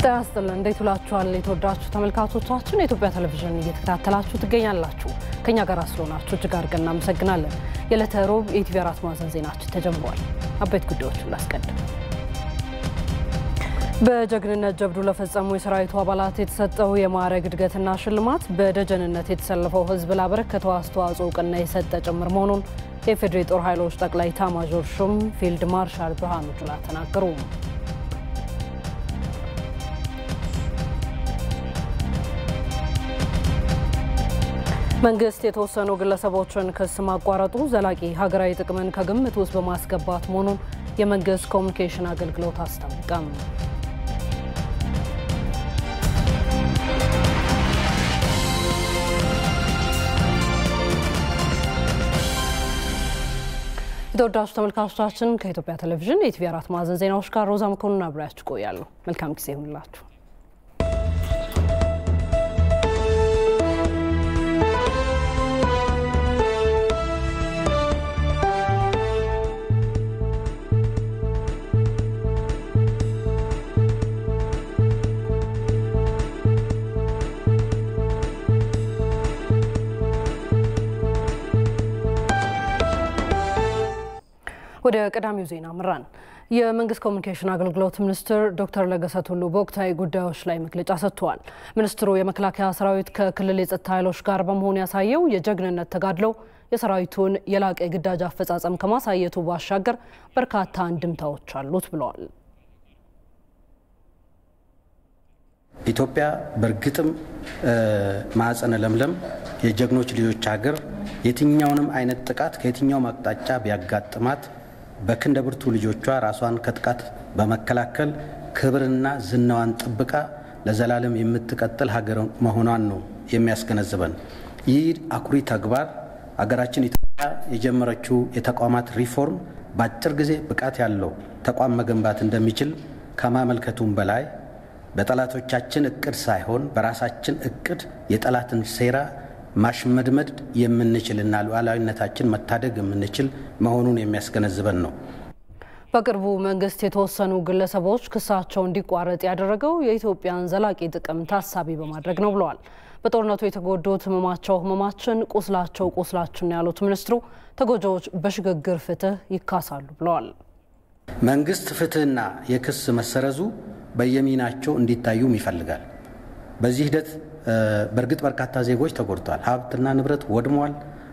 ጤና ይስጥልን እንዴት ውላችኋል? የተወዳችሁ ተመልካቾቻችን የኢትዮጵያ ቴሌቪዥን እየተከታተላችሁ ትገኛላችሁ። ከኛ ጋር ስለሆናችሁ እጅግ አድርገን እናመሰግናለን። የዕለተ ሮብ የኢቲቪ አራት ማዕዘን ዜናችን ተጀምሯል። አበይት ጉዳዮችን ላስቀድም። በጀግንነት ጀብዱ ለፈጸሙ የሰራዊቱ አባላት የተሰጠው የማዕረግ እድገትና ሽልማት በደጀንነት የተሰለፈው ሕዝብ ላበረከተው አስተዋጽኦ እውቅና የሰጠ ጭምር መሆኑን የፌዴሪ ጦር ኃይሎች ጠቅላይ ኤታማዦር ሹም ፊልድ ማርሻል ብርሃኑ ጁላ ተናገሩ። መንግስት የተወሰኑ ግለሰቦችን ክስ ማቋረጡ ዘላቂ ሀገራዊ ጥቅምን ከግምት ውስጥ በማስገባት መሆኑን የመንግስት ኮሚኒኬሽን አገልግሎት አስታወቀም። የተወዳጁ ተመልካቾቻችን ከኢትዮጵያ ቴሌቪዥን የኢቲቪ አራት ማዕዘን ዜናዎች ጋር ሮዛ መኮንን አብሬያችሁ ቆያለሁ። መልካም ጊዜ ይሁንላችሁ። ወደ ቀዳሚው ዜና ምራን። የመንግስት ኮሚኒኬሽን አገልግሎት ሚኒስትር ዶክተር ለገሰ ቱሉ በወቅታዊ ጉዳዮች ላይ መግለጫ ሰጥተዋል። ሚኒስትሩ የመከላከያ ሰራዊት ከክልል የጸጥታ ኃይሎች ጋር በመሆን ያሳየው የጀግንነት ተጋድሎ የሰራዊቱን የላቀ የግዳጅ አፈጻጸም ከማሳየቱ ባሻገር በርካታ አንድምታዎች አሉት ብለዋል። ኢትዮጵያ በእርግጥም ማዕፀነ ለምለም የጀግኖች ልጆች ሀገር የትኛውንም አይነት ጥቃት ከየትኛውም አቅጣጫ ቢያጋጥማት በክንደ ብርቱ ልጆቿ ራሷን ከጥቃት በመከላከል ክብርና ዝናዋን ጠብቃ ለዘላለም የምትቀጥል ሀገር መሆኗን ነው የሚያስገነዝበን። ይህ አኩሪ ተግባር ሀገራችን ኢትዮጵያ የጀመረችው የተቋማት ሪፎርም በአጭር ጊዜ ብቃት ያለው ተቋም መገንባት እንደሚችል ከማመልከቱም በላይ በጠላቶቻችን እቅድ ሳይሆን በራሳችን እቅድ የጠላትን ሴራ ማሽመድመድ የምንችልና ሉዓላዊነታችን መታደግ የምንችል መሆኑን የሚያስገነዝበን ነው። በቅርቡ መንግስት የተወሰኑ ግለሰቦች ክሳቸው እንዲቋረጥ ያደረገው የኢትዮጵያን ዘላቂ ጥቅም ታሳቢ በማድረግ ነው ብለዋል። በጦርነቱ የተጎዱት ህመማቸው ህመማችን፣ ቁስላቸው ቁስላችን ያሉት ሚኒስትሩ ተጎጂዎች በሽግግር ፍትህ ይካሳሉ ብለዋል። መንግስት ፍትህና የክስ መሰረዙ በየሚናቸው እንዲታዩም ይፈልጋል። በዚህ ሂደት በእርግጥ በርካታ ዜጎች ተጎድተዋል። ሀብትና ንብረት ወድሟል።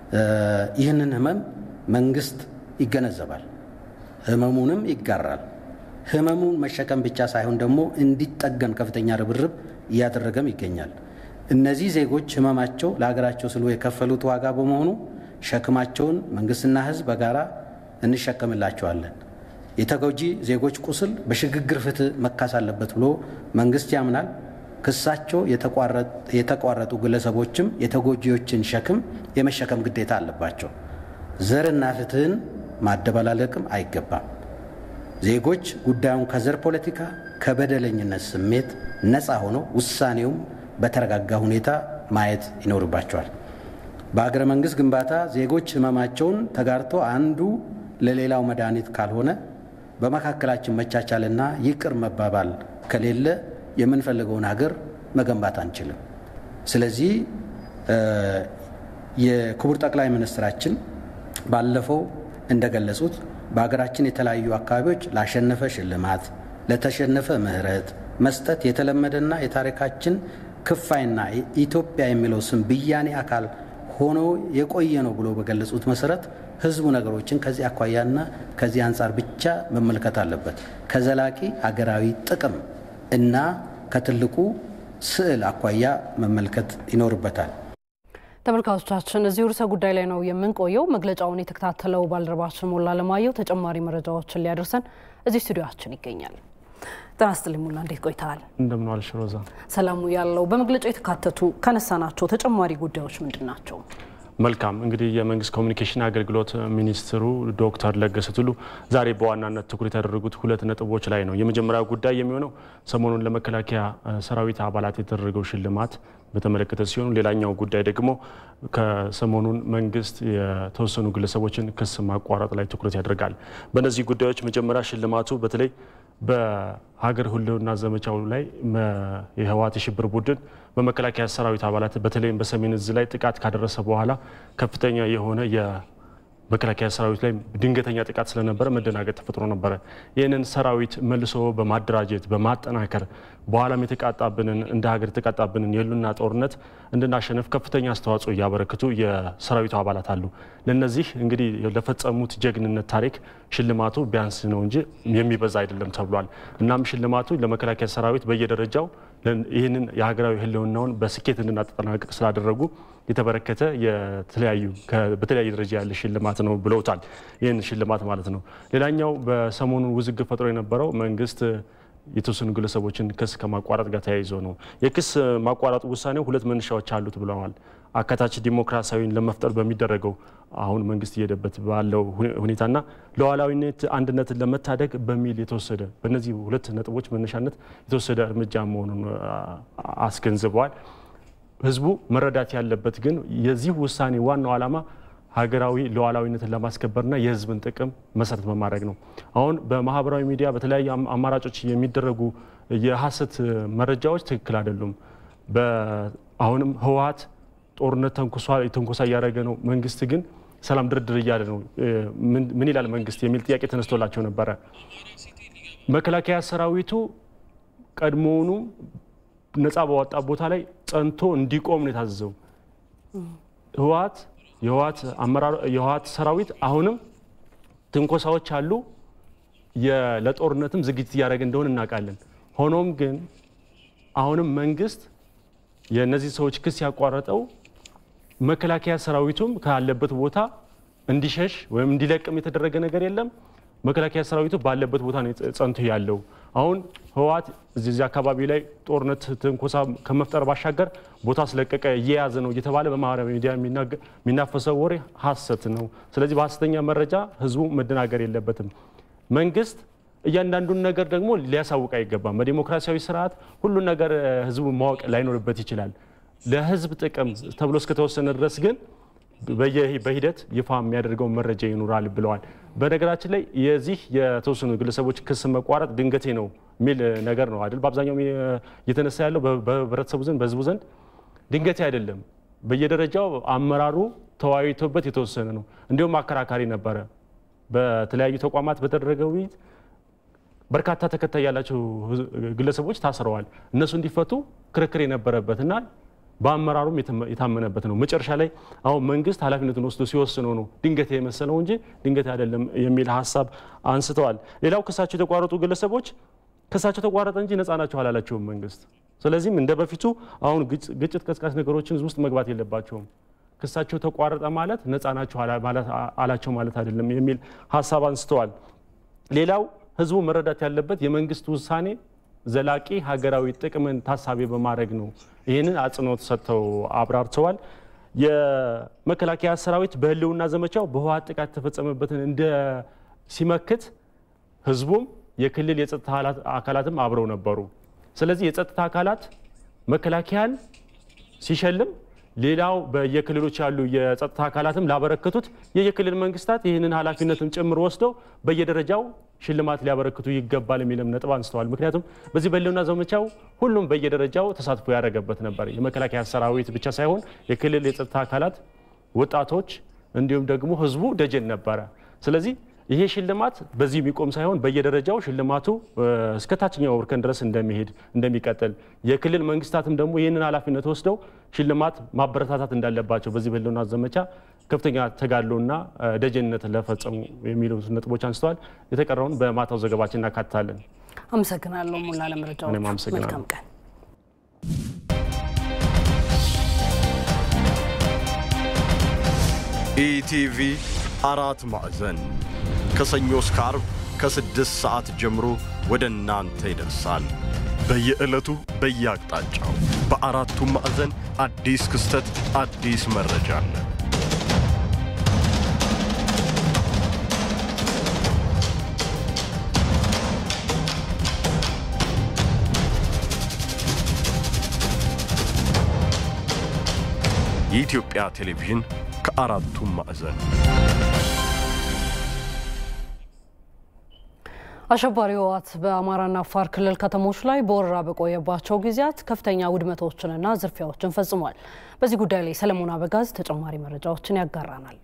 ይህንን ህመም መንግስት ይገነዘባል፣ ህመሙንም ይጋራል። ህመሙን መሸከም ብቻ ሳይሆን ደግሞ እንዲጠገን ከፍተኛ ርብርብ እያደረገም ይገኛል። እነዚህ ዜጎች ህመማቸው ለሀገራቸው ስሉ የከፈሉት ዋጋ በመሆኑ ሸክማቸውን መንግስትና ህዝብ በጋራ እንሸከምላቸዋለን። የተጎጂ ዜጎች ቁስል በሽግግር ፍትህ መካስ አለበት ብሎ መንግስት ያምናል። ክሳቸው የተቋረጡ ግለሰቦችም የተጎጂዎችን ሸክም የመሸከም ግዴታ አለባቸው። ዘርና ፍትህን ማደበላለቅም አይገባም። ዜጎች ጉዳዩን ከዘር ፖለቲካ፣ ከበደለኝነት ስሜት ነፃ ሆነው ውሳኔውም በተረጋጋ ሁኔታ ማየት ይኖርባቸዋል። በሀገረ መንግስት ግንባታ ዜጎች ህመማቸውን ተጋርቶ አንዱ ለሌላው መድኃኒት ካልሆነ በመካከላችን መቻቻልና ይቅር መባባል ከሌለ የምንፈልገውን ሀገር መገንባት አንችልም። ስለዚህ የክቡር ጠቅላይ ሚኒስትራችን ባለፈው እንደገለጹት በሀገራችን የተለያዩ አካባቢዎች ላሸነፈ ሽልማት፣ ለተሸነፈ ምህረት መስጠት የተለመደና የታሪካችን ክፋይና ኢትዮጵያ የሚለው ስም ብያኔ አካል ሆኖ የቆየ ነው ብሎ በገለጹት መሰረት ህዝቡ ነገሮችን ከዚህ አኳያና ከዚህ አንጻር ብቻ መመልከት አለበት። ከዘላቂ ሀገራዊ ጥቅም እና ከትልቁ ስዕል አኳያ መመልከት ይኖርበታል። ተመልካቾቻችን እዚህ ርዕሰ ጉዳይ ላይ ነው የምንቆየው። መግለጫውን የተከታተለው ባልደረባችን ሞላ ለማየው ተጨማሪ መረጃዎችን ሊያደርሰን እዚህ ስቱዲዮችን ይገኛል። ጤና ይስጥልኝ ሞላ፣ እንዴት ቆይተሃል? እንደምን ዋልሽ ሮዛ? ሰላሙ ያለው በመግለጫው የተካተቱ ካነሳናቸው ተጨማሪ ጉዳዮች ምንድን ናቸው? መልካም እንግዲህ የመንግስት ኮሚኒኬሽን አገልግሎት ሚኒስትሩ ዶክተር ለገሰ ቱሉ ዛሬ በዋናነት ትኩረት ያደረጉት ሁለት ነጥቦች ላይ ነው። የመጀመሪያው ጉዳይ የሚሆነው ሰሞኑን ለመከላከያ ሰራዊት አባላት የተደረገው ሽልማት በተመለከተ ሲሆን ሌላኛው ጉዳይ ደግሞ ከሰሞኑን መንግስት የተወሰኑ ግለሰቦችን ክስ ማቋረጥ ላይ ትኩረት ያደርጋል። በእነዚህ ጉዳዮች መጀመሪያ ሽልማቱ በተለይ በሀገር ሕልውና ዘመቻው ላይ የህወሓት የሽብር ቡድን በመከላከያ ሰራዊት አባላት በተለይም በሰሜን እዝ ላይ ጥቃት ካደረሰ በኋላ ከፍተኛ የሆነ መከላከያ ሰራዊት ላይ ድንገተኛ ጥቃት ስለነበረ መደናገጥ ተፈጥሮ ነበረ። ይህንን ሰራዊት መልሶ በማደራጀት በማጠናከር በኋላም የተቃጣብንን እንደ ሀገር የተቃጣብንን የህልውና ጦርነት እንድናሸነፍ ከፍተኛ አስተዋጽኦ እያበረክቱ የሰራዊቱ አባላት አሉ። ለነዚህ እንግዲህ ለፈጸሙት ጀግንነት ታሪክ ሽልማቱ ቢያንስ ነው እንጂ የሚበዛ አይደለም ተብሏል። እናም ሽልማቱ ለመከላከያ ሰራዊት በየደረጃው ይህንን የሀገራዊ ህልውናውን በስኬት እንድናጠናቅቅ ስላደረጉ የተበረከተ የተለያዩ በተለያየ ደረጃ ያለ ሽልማት ነው ብለውታል። ይህን ሽልማት ማለት ነው። ሌላኛው በሰሞኑ ውዝግብ ፈጥሮ የነበረው መንግስት የተወሰኑ ግለሰቦችን ክስ ከማቋረጥ ጋር ተያይዞ ነው። የክስ ማቋረጥ ውሳኔው ሁለት መነሻዎች አሉት ብለዋል። አካታች ዲሞክራሲያዊን ለመፍጠር በሚደረገው አሁን መንግስት እየሄደበት ባለው ሁኔታና ሉዓላዊነት አንድነትን ለመታደግ በሚል የተወሰደ በእነዚህ ሁለት ነጥቦች መነሻነት የተወሰደ እርምጃ መሆኑን አስገንዝበዋል። ህዝቡ መረዳት ያለበት ግን የዚህ ውሳኔ ዋናው ዓላማ ሀገራዊ ሉዓላዊነትን ለማስከበርና የህዝብን ጥቅም መሰረት በማድረግ ነው። አሁን በማህበራዊ ሚዲያ በተለያዩ አማራጮች የሚደረጉ የሀሰት መረጃዎች ትክክል አይደሉም። አሁንም ህወሓት ጦርነት ተንኮሳ እያደረገ ነው፣ መንግስት ግን ሰላም ድርድር እያለ ነው። ምን ይላል መንግስት የሚል ጥያቄ ተነስቶላቸው ነበረ። መከላከያ ሰራዊቱ ቀድሞውኑ ነፃ በወጣ ቦታ ላይ ጸንቶ እንዲቆም ነው የታዘዘው። ህወሓት የህወሓት ሰራዊት አሁንም ትንኮሳዎች አሉ፣ ለጦርነትም ዝግጅት እያደረገ እንደሆነ እናውቃለን። ሆኖም ግን አሁንም መንግስት የእነዚህ ሰዎች ክስ ያቋረጠው መከላከያ ሰራዊቱም ካለበት ቦታ እንዲሸሽ ወይም እንዲለቅም የተደረገ ነገር የለም። መከላከያ ሰራዊቱ ባለበት ቦታ ነው ጸንቶ ያለው። አሁን ህወሓት እዚህ አካባቢ ላይ ጦርነት ትንኮሳ ከመፍጠር ባሻገር ቦታ ስለቀቀ እየያዘ ነው እየተባለ በማህበራዊ ሚዲያ የሚናፈሰው ወሬ ሀሰት ነው። ስለዚህ በሀሰተኛ መረጃ ህዝቡ መደናገር የለበትም። መንግስት እያንዳንዱን ነገር ደግሞ ሊያሳውቅ አይገባም። በዲሞክራሲያዊ ስርዓት ሁሉን ነገር ህዝቡ ማወቅ ላይኖርበት ይችላል። ለህዝብ ጥቅም ተብሎ እስከተወሰነ ድረስ ግን በሂደት ይፋ የሚያደርገው መረጃ ይኖራል ብለዋል። በነገራችን ላይ የዚህ የተወሰኑ ግለሰቦች ክስ መቋረጥ ድንገቴ ነው የሚል ነገር ነው አይደል? በአብዛኛው እየተነሳ ያለው በህብረተሰቡ ዘንድ በህዝቡ ዘንድ ድንገቴ አይደለም። በየደረጃው አመራሩ ተወያይቶበት የተወሰነ ነው። እንዲሁም አከራካሪ ነበረ። በተለያዩ ተቋማት በተደረገ ውይይት በርካታ ተከታይ ያላቸው ግለሰቦች ታስረዋል። እነሱ እንዲፈቱ ክርክር የነበረበትና በአመራሩም የታመነበት ነው። መጨረሻ ላይ አሁን መንግስት ኃላፊነቱን ወስዶ ሲወስነው ነው ድንገት የመሰለው እንጂ ድንገት አይደለም የሚል ሀሳብ አንስተዋል። ሌላው ክሳቸው የተቋረጡ ግለሰቦች ክሳቸው ተቋረጠ እንጂ ነፃ ናቸው አላላቸውም መንግስት። ስለዚህም እንደ በፊቱ አሁን ግጭት ቀስቃሽ ነገሮችን ውስጥ መግባት የለባቸውም። ክሳቸው ተቋረጠ ማለት ነፃ ናቸው አላቸው ማለት አይደለም የሚል ሀሳብ አንስተዋል። ሌላው ህዝቡ መረዳት ያለበት የመንግስት ውሳኔ ዘላቂ ሀገራዊ ጥቅምን ታሳቢ በማድረግ ነው። ይህንን አጽንኦት ሰጥተው አብራርተዋል። የመከላከያ ሰራዊት በህልውና ዘመቻው በህወሓት ጥቃት የተፈጸመበትን እንደ ሲመክት ህዝቡም የክልል የጸጥታ አካላትም አብረው ነበሩ። ስለዚህ የጸጥታ አካላት መከላከያን ሲሸልም ሌላው በየክልሎች ያሉ የጸጥታ አካላትም ላበረከቱት የየክልል መንግስታት ይህንን ኃላፊነትም ጭምር ወስደው በየደረጃው ሽልማት ሊያበረክቱ ይገባል የሚልም ነጥብ አንስተዋል። ምክንያቱም በዚህ በህልውና ዘመቻው ሁሉም በየደረጃው ተሳትፎ ያደረገበት ነበር። የመከላከያ ሰራዊት ብቻ ሳይሆን የክልል የጸጥታ አካላት፣ ወጣቶች እንዲሁም ደግሞ ህዝቡ ደጀን ነበረ። ስለዚህ ይሄ ሽልማት በዚህ የሚቆም ሳይሆን በየደረጃው ሽልማቱ እስከ ታችኛው እርከን ድረስ እንደሚሄድ እንደሚቀጥል የክልል መንግስታትም ደግሞ ይህንን ኃላፊነት ወስደው ሽልማት ማበረታታት እንዳለባቸው በዚህ በህልውና ዘመቻ ከፍተኛ ተጋድሎና ደጀንነት ለፈጸሙ የሚሉ ነጥቦች አንስተዋል። የተቀረውን በማታው ዘገባችን እናካትታለን። አመሰግናለሁ ሙላ ለመረጃዎች። እኔም አመሰግናለሁ። መልካም ቀን። ኢቲቪ አራት ማዕዘን ከሰኞ እስከ አርብ ከስድስት ሰዓት ጀምሮ ወደ እናንተ ይደርሳል። በየዕለቱ በየአቅጣጫው በአራቱም ማዕዘን አዲስ ክስተት፣ አዲስ መረጃ አለ። የኢትዮጵያ ቴሌቪዥን ከአራቱም ማዕዘን አሸባሪ ህወሓት በአማራና አፋር ክልል ከተሞች ላይ በወረራ በቆየባቸው ጊዜያት ከፍተኛ ውድመቶችንና ዝርፊያዎችን ፈጽሟል። በዚህ ጉዳይ ላይ ሰለሞን አበጋዝ ተጨማሪ መረጃዎችን ያጋራናል።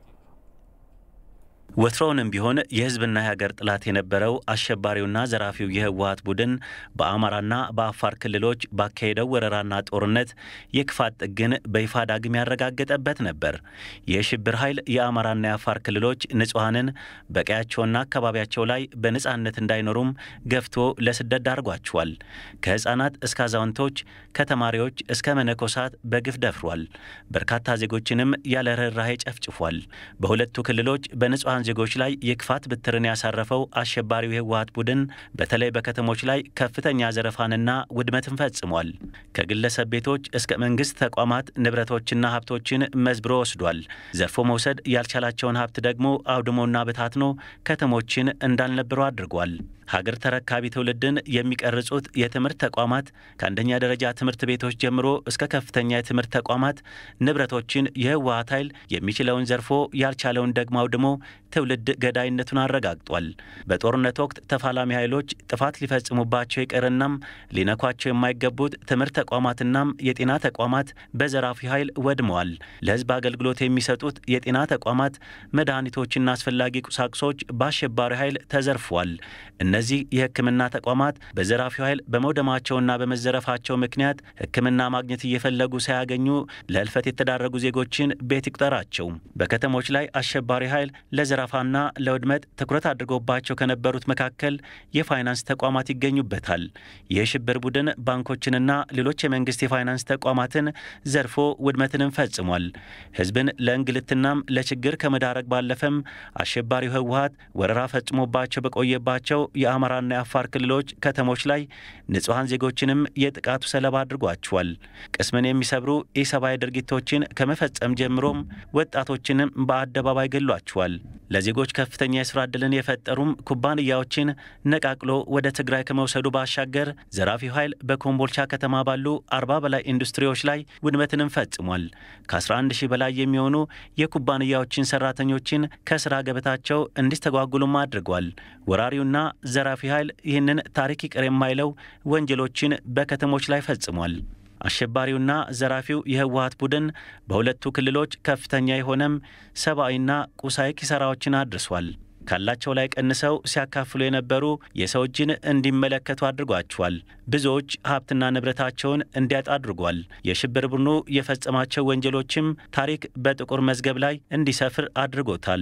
ወትሮውንም ቢሆን የህዝብና የሀገር ጥላት የነበረው አሸባሪውና ዘራፊው የህወሓት ቡድን በአማራና በአፋር ክልሎች ባካሄደው ወረራና ጦርነት የክፋት ጥግን በይፋ ዳግም ያረጋገጠበት ነበር። የሽብር ኃይል የአማራና የአፋር ክልሎች ንጹሐንን በቀያቸውና አካባቢያቸው ላይ በነፃነት እንዳይኖሩም ገፍቶ ለስደት ዳርጓቸዋል። ከህፃናት እስከ አዛውንቶች፣ ከተማሪዎች እስከ መነኮሳት በግፍ ደፍሯል። በርካታ ዜጎችንም ያለ ርኅራኄ ጨፍጭፏል። በሁለቱ ክልሎች በንጹሐን ዜጎች ላይ የክፋት ብትርን ያሳረፈው አሸባሪው የህወሓት ቡድን በተለይ በከተሞች ላይ ከፍተኛ ዘረፋንና ውድመትን ፈጽሟል። ከግለሰብ ቤቶች እስከ መንግስት ተቋማት ንብረቶችና ሀብቶችን መዝብሮ ወስዷል። ዘርፎ መውሰድ ያልቻላቸውን ሀብት ደግሞ አውድሞና በታትኖ ከተሞችን እንዳልነበሩ አድርጓል። ሀገር ተረካቢ ትውልድን የሚቀርጹት የትምህርት ተቋማት ከአንደኛ ደረጃ ትምህርት ቤቶች ጀምሮ እስከ ከፍተኛ የትምህርት ተቋማት ንብረቶችን የህወሓት ኃይል የሚችለውን ዘርፎ ያልቻለውን ደግሞ አውድሞ ትውልድ ገዳይነቱን አረጋግጧል። በጦርነት ወቅት ተፋላሚ ኃይሎች ጥፋት ሊፈጽሙባቸው ይቅርናም ሊነኳቸው የማይገቡት ትምህርት ተቋማትናም የጤና ተቋማት በዘራፊ ኃይል ወድመዋል። ለህዝብ አገልግሎት የሚሰጡት የጤና ተቋማት መድኃኒቶችና አስፈላጊ ቁሳቁሶች በአሸባሪ ኃይል ተዘርፏል። እነዚህ የሕክምና ተቋማት በዘራፊው ኃይል በመውደማቸውና በመዘረፋቸው ምክንያት ሕክምና ማግኘት እየፈለጉ ሳያገኙ ለህልፈት የተዳረጉ ዜጎችን ቤት ይቁጠራቸው። በከተሞች ላይ አሸባሪ ኃይል ለዘረፋና ለውድመት ትኩረት አድርጎባቸው ከነበሩት መካከል የፋይናንስ ተቋማት ይገኙበታል። የሽብር ቡድን ባንኮችንና ሌሎች የመንግስት የፋይናንስ ተቋማትን ዘርፎ ውድመትንም ፈጽሟል። ህዝብን ለእንግልትናም ለችግር ከመዳረግ ባለፈም አሸባሪው ህወሓት ወረራ ፈጽሞባቸው በቆየባቸው የአማራና የአፋር ክልሎች ከተሞች ላይ ንጹሐን ዜጎችንም የጥቃቱ ሰለባ አድርጓቸዋል። ቅስምን የሚሰብሩ ኢሰብአዊ ድርጊቶችን ከመፈጸም ጀምሮም ወጣቶችንም በአደባባይ ገሏቸዋል። ለዜጎች ከፍተኛ የስራ ዕድልን የፈጠሩም ኩባንያዎችን ነቃቅሎ ወደ ትግራይ ከመውሰዱ ባሻገር ዘራፊው ኃይል በኮምቦልቻ ከተማ ባሉ አርባ በላይ ኢንዱስትሪዎች ላይ ውድመትንም ፈጽሟል። ከ11 ሺህ በላይ የሚሆኑ የኩባንያዎችን ሰራተኞችን ከስራ ገበታቸው እንዲስተጓጉሉም አድርጓል። ወራሪውና ዘራፊ ኃይል ይህንን ታሪክ ይቅር የማይለው ወንጀሎችን በከተሞች ላይ ፈጽሟል። አሸባሪውና ዘራፊው የህወሓት ቡድን በሁለቱ ክልሎች ከፍተኛ የሆነም ሰብአዊና ቁሳዊ ኪሳራዎችን አድርሷል። ካላቸው ላይ ቀንሰው ሲያካፍሉ የነበሩ የሰው እጅን እንዲመለከቱ አድርጓቸዋል። ብዙዎች ሀብትና ንብረታቸውን እንዲያጣ አድርጓል። የሽብር ቡድኑ የፈጸማቸው ወንጀሎችም ታሪክ በጥቁር መዝገብ ላይ እንዲሰፍር አድርጎታል።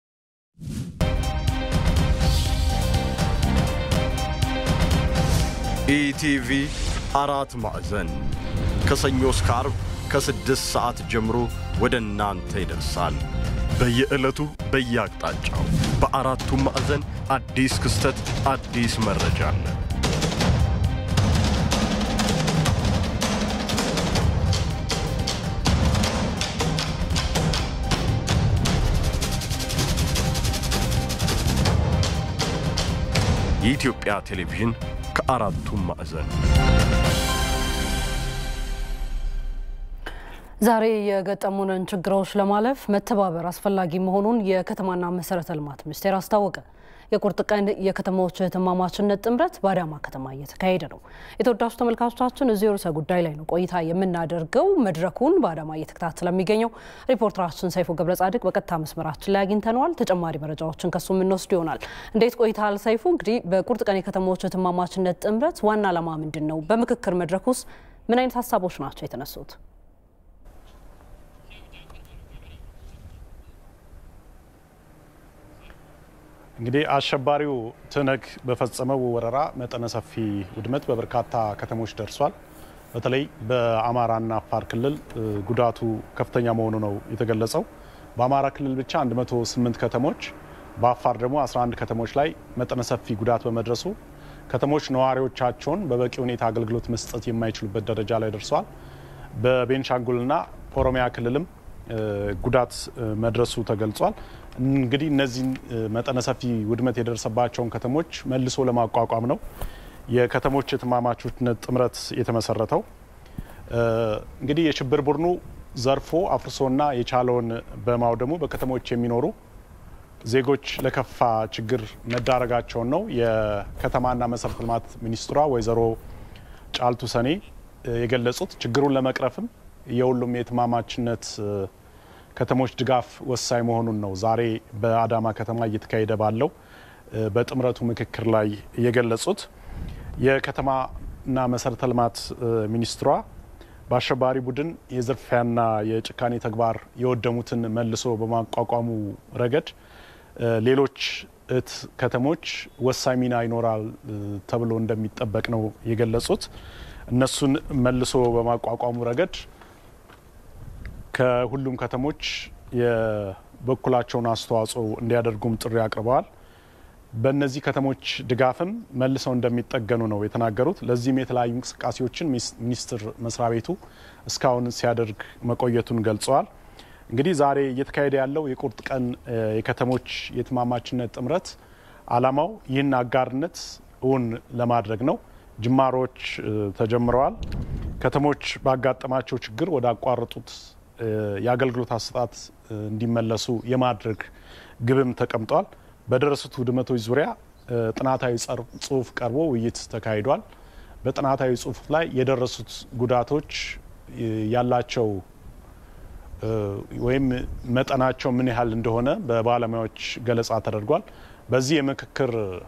ኢቲቪ አራት ማዕዘን ከሰኞ እስከ አርብ ከስድስት ሰዓት ጀምሮ ወደ እናንተ ይደርሳል። በየዕለቱ በየአቅጣጫው በአራቱም ማዕዘን አዲስ ክስተት፣ አዲስ መረጃ አለ። የኢትዮጵያ ቴሌቪዥን ከአራቱም ማዕዘን ዛሬ የገጠሙንን ችግሮች ለማለፍ መተባበር አስፈላጊ መሆኑን የከተማና መሰረተ ልማት ሚኒስቴር አስታወቀ። የቁርጥ ቀን የከተማዎች እህትማማችነት ጥምረት በአዳማ ከተማ እየተካሄደ ነው። የተወዳጁ ተመልካቾቻችን እዚህ ርዕሰ ጉዳይ ላይ ነው ቆይታ የምናደርገው። መድረኩን በአዳማ እየተከታተለ የሚገኘው ሪፖርተራችን ሰይፉ ገብረ ጻድቅ በቀጥታ መስመራችን ላይ አግኝተነዋል። ተጨማሪ መረጃዎችን ከሱ የምንወስድ ይሆናል። እንዴት ቆይታል ሰይፉ? እንግዲህ በቁርጥ ቀን የከተማዎች እህትማማችነት ጥምረት ዋና ዓላማ ምንድን ነው? በምክክር መድረክ ውስጥ ምን አይነት ሀሳቦች ናቸው የተነሱት? እንግዲህ አሸባሪው ትነግ በፈጸመው ወረራ መጠነ ሰፊ ውድመት በበርካታ ከተሞች ደርሷል። በተለይ በአማራና አፋር ክልል ጉዳቱ ከፍተኛ መሆኑ ነው የተገለጸው። በአማራ ክልል ብቻ 108 ከተሞች፣ በአፋር ደግሞ 11 ከተሞች ላይ መጠነ ሰፊ ጉዳት በመድረሱ ከተሞች ነዋሪዎቻቸውን በበቂ ሁኔታ አገልግሎት መስጠት የማይችሉበት ደረጃ ላይ ደርሰዋል። በቤንሻንጉልና ኦሮሚያ ክልልም ጉዳት መድረሱ ተገልጿል። እንግዲህ እነዚህን መጠነ ሰፊ ውድመት የደረሰባቸውን ከተሞች መልሶ ለማቋቋም ነው የከተሞች እህትማማችነት ጥምረት የተመሰረተው። እንግዲህ የሽብር ቡድኑ ዘርፎ አፍርሶና የቻለውን በማውደሙ በከተሞች የሚኖሩ ዜጎች ለከፋ ችግር መዳረጋቸውን ነው የከተማና መሰረተ ልማት ሚኒስትሯ ወይዘሮ ጫልቱ ሰኔ የገለጹት። ችግሩን ለመቅረፍም የሁሉም የትማማችነት ከተሞች ድጋፍ ወሳኝ መሆኑን ነው ዛሬ በአዳማ ከተማ እየተካሄደ ባለው በጥምረቱ ምክክር ላይ የገለጹት። የከተማና መሰረተ ልማት ሚኒስትሯ በአሸባሪ ቡድን የዝርፊያና የጭካኔ ተግባር የወደሙትን መልሶ በማቋቋሙ ረገድ ሌሎች እህት ከተሞች ወሳኝ ሚና ይኖራል ተብሎ እንደሚጠበቅ ነው የገለጹት። እነሱን መልሶ በማቋቋሙ ረገድ ከሁሉም ከተሞች የበኩላቸውን አስተዋጽኦ እንዲያደርጉም ጥሪ አቅርበዋል። በእነዚህ ከተሞች ድጋፍም መልሰው እንደሚጠገኑ ነው የተናገሩት። ለዚህም የተለያዩ እንቅስቃሴዎችን ሚኒስቴር መስሪያ ቤቱ እስካሁን ሲያደርግ መቆየቱን ገልጸዋል። እንግዲህ ዛሬ እየተካሄደ ያለው የቁርጥ ቀን የከተሞች የትማማችነት ጥምረት ዓላማው ይህን አጋርነት እውን ለማድረግ ነው። ጅማሮች ተጀምረዋል። ከተሞች ባጋጠማቸው ችግር ወደ አቋረጡት የአገልግሎት አሰጣጥ እንዲመለሱ የማድረግ ግብም ተቀምጧል። በደረሱት ውድመቶች ዙሪያ ጥናታዊ ጽሁፍ ቀርቦ ውይይት ተካሂዷል። በጥናታዊ ጽሁፍ ላይ የደረሱት ጉዳቶች ያላቸው ወይም መጠናቸው ምን ያህል እንደሆነ በባለሙያዎች ገለጻ ተደርጓል። በዚህ የምክክር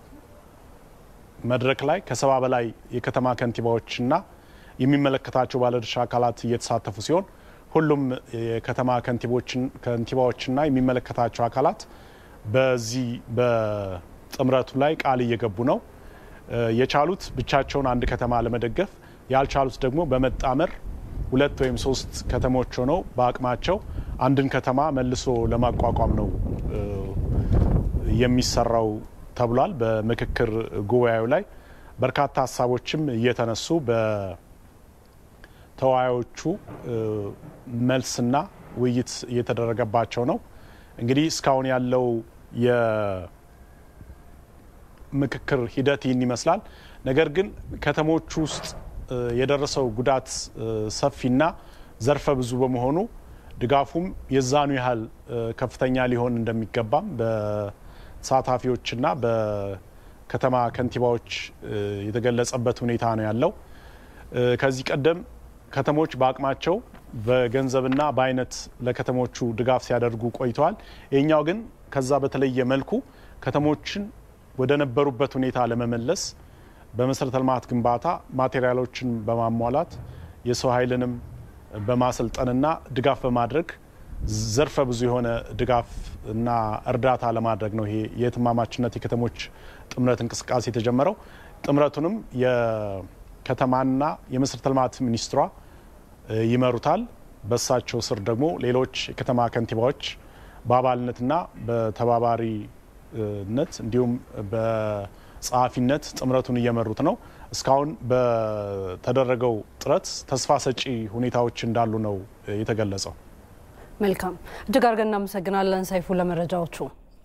መድረክ ላይ ከሰባ በላይ የከተማ ከንቲባዎችና የሚመለከታቸው ባለድርሻ አካላት እየተሳተፉ ሲሆን ሁሉም የከተማ ከንቲባዎችና የሚመለከታቸው አካላት በዚህ በጥምረቱ ላይ ቃል እየገቡ ነው። የቻሉት ብቻቸውን አንድ ከተማ ለመደገፍ ያልቻሉት ደግሞ በመጣመር ሁለት ወይም ሶስት ከተሞች ሆነው በአቅማቸው አንድን ከተማ መልሶ ለማቋቋም ነው የሚሰራው ተብሏል። በምክክር ጉባኤው ላይ በርካታ ሀሳቦችም እየተነሱ በተወያዮቹ መልስና ውይይት እየተደረገባቸው ነው። እንግዲህ እስካሁን ያለው የምክክር ሂደት ይህን ይመስላል። ነገር ግን ከተሞቹ ውስጥ የደረሰው ጉዳት ሰፊና ዘርፈ ብዙ በመሆኑ ድጋፉም የዛኑ ያህል ከፍተኛ ሊሆን እንደሚገባም በተሳታፊዎችና በከተማ ከንቲባዎች የተገለጸበት ሁኔታ ነው ያለው። ከዚህ ቀደም ከተሞች በአቅማቸው በገንዘብና በአይነት ለከተሞቹ ድጋፍ ሲያደርጉ ቆይተዋል። ይህኛው ግን ከዛ በተለየ መልኩ ከተሞችን ወደ ነበሩበት ሁኔታ ለመመለስ በመሰረተ ልማት ግንባታ ማቴሪያሎችን በማሟላት የሰው ኃይልንም በማሰልጠንና ድጋፍ በማድረግ ዘርፈ ብዙ የሆነ ድጋፍ እና እርዳታ ለማድረግ ነው ይሄ የትማማችነት የከተሞች ጥምረት እንቅስቃሴ የተጀመረው። ጥምረቱንም የከተማና የመሰረተ ልማት ሚኒስትሯ ይመሩታል። በሳቸው ስር ደግሞ ሌሎች የከተማ ከንቲባዎች በአባልነትና በተባባሪነት እንዲሁም በጸሐፊነት ጥምረቱን እየመሩት ነው። እስካሁን በተደረገው ጥረት ተስፋ ሰጪ ሁኔታዎች እንዳሉ ነው የተገለጸው። መልካም፣ እጅግ አድርገን እናመሰግናለን ሰይፉ ለመረጃዎቹ።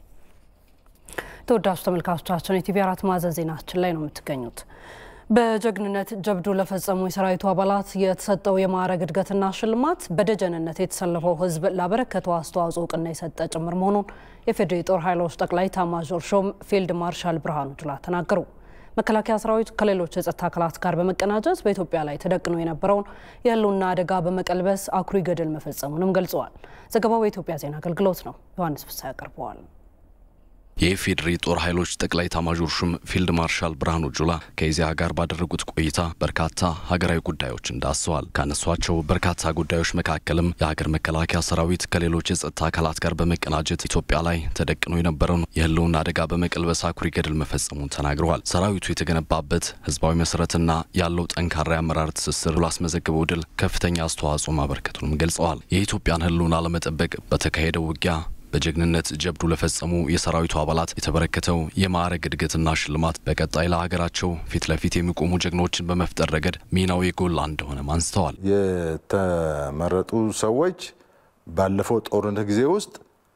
ተወዳጁ ተመልካቾቻችን የቲቪ አራት ማዕዘን ዜናችን ላይ ነው የምትገኙት። በጀግንነት ጀብዱ ለፈጸሙ የሰራዊቱ አባላት የተሰጠው የማዕረግ እድገትና ሽልማት በደጀንነት የተሰለፈው ሕዝብ ላበረከተው አስተዋጽኦ እውቅና የሰጠ ጭምር መሆኑን የፌዴራል ጦር ኃይሎች ጠቅላይ ኤታማዦር ሹም ፊልድ ማርሻል ብርሃኑ ጁላ ተናገሩ። መከላከያ ሰራዊት ከሌሎች የጸጥታ አካላት ጋር በመቀናጀት በኢትዮጵያ ላይ ተደቅኖ የነበረውን የህልውና አደጋ በመቀልበስ አኩሪ ገድል መፈጸሙንም ገልጸዋል። ዘገባው የኢትዮጵያ ዜና አገልግሎት ነው። ዮሐንስ ፍሳ ያቀርበዋል። የኢፌዴሪ ጦር ኃይሎች ጠቅላይ ኤታማዦር ሹም ፊልድ ማርሻል ብርሃኑ ጁላ ከኢዜአ ጋር ባደረጉት ቆይታ በርካታ ሀገራዊ ጉዳዮችን ዳሰዋል። ካነሷቸው በርካታ ጉዳዮች መካከልም የሀገር መከላከያ ሰራዊት ከሌሎች የጸጥታ አካላት ጋር በመቀናጀት ኢትዮጵያ ላይ ተደቅኖ የነበረውን የህልውና አደጋ በመቀልበስ አኩሪ ገድል መፈጸሙን ተናግረዋል። ሰራዊቱ የተገነባበት ህዝባዊ መሰረትና ያለው ጠንካራ የአመራር ትስስር ላስመዘግበው ድል ከፍተኛ አስተዋጽኦ ማበርከቱንም ገልጸዋል። የኢትዮጵያን ህልውና ለመጠበቅ በተካሄደው ውጊያ በጀግንነት ጀብዱ ለፈጸሙ የሰራዊቱ አባላት የተበረከተው የማዕረግ እድገትና ሽልማት በቀጣይ ለሀገራቸው ፊት ለፊት የሚቆሙ ጀግኖችን በመፍጠር ረገድ ሚናው የጎላ እንደሆነም አንስተዋል። የተመረጡ ሰዎች ባለፈው ጦርነት ጊዜ ውስጥ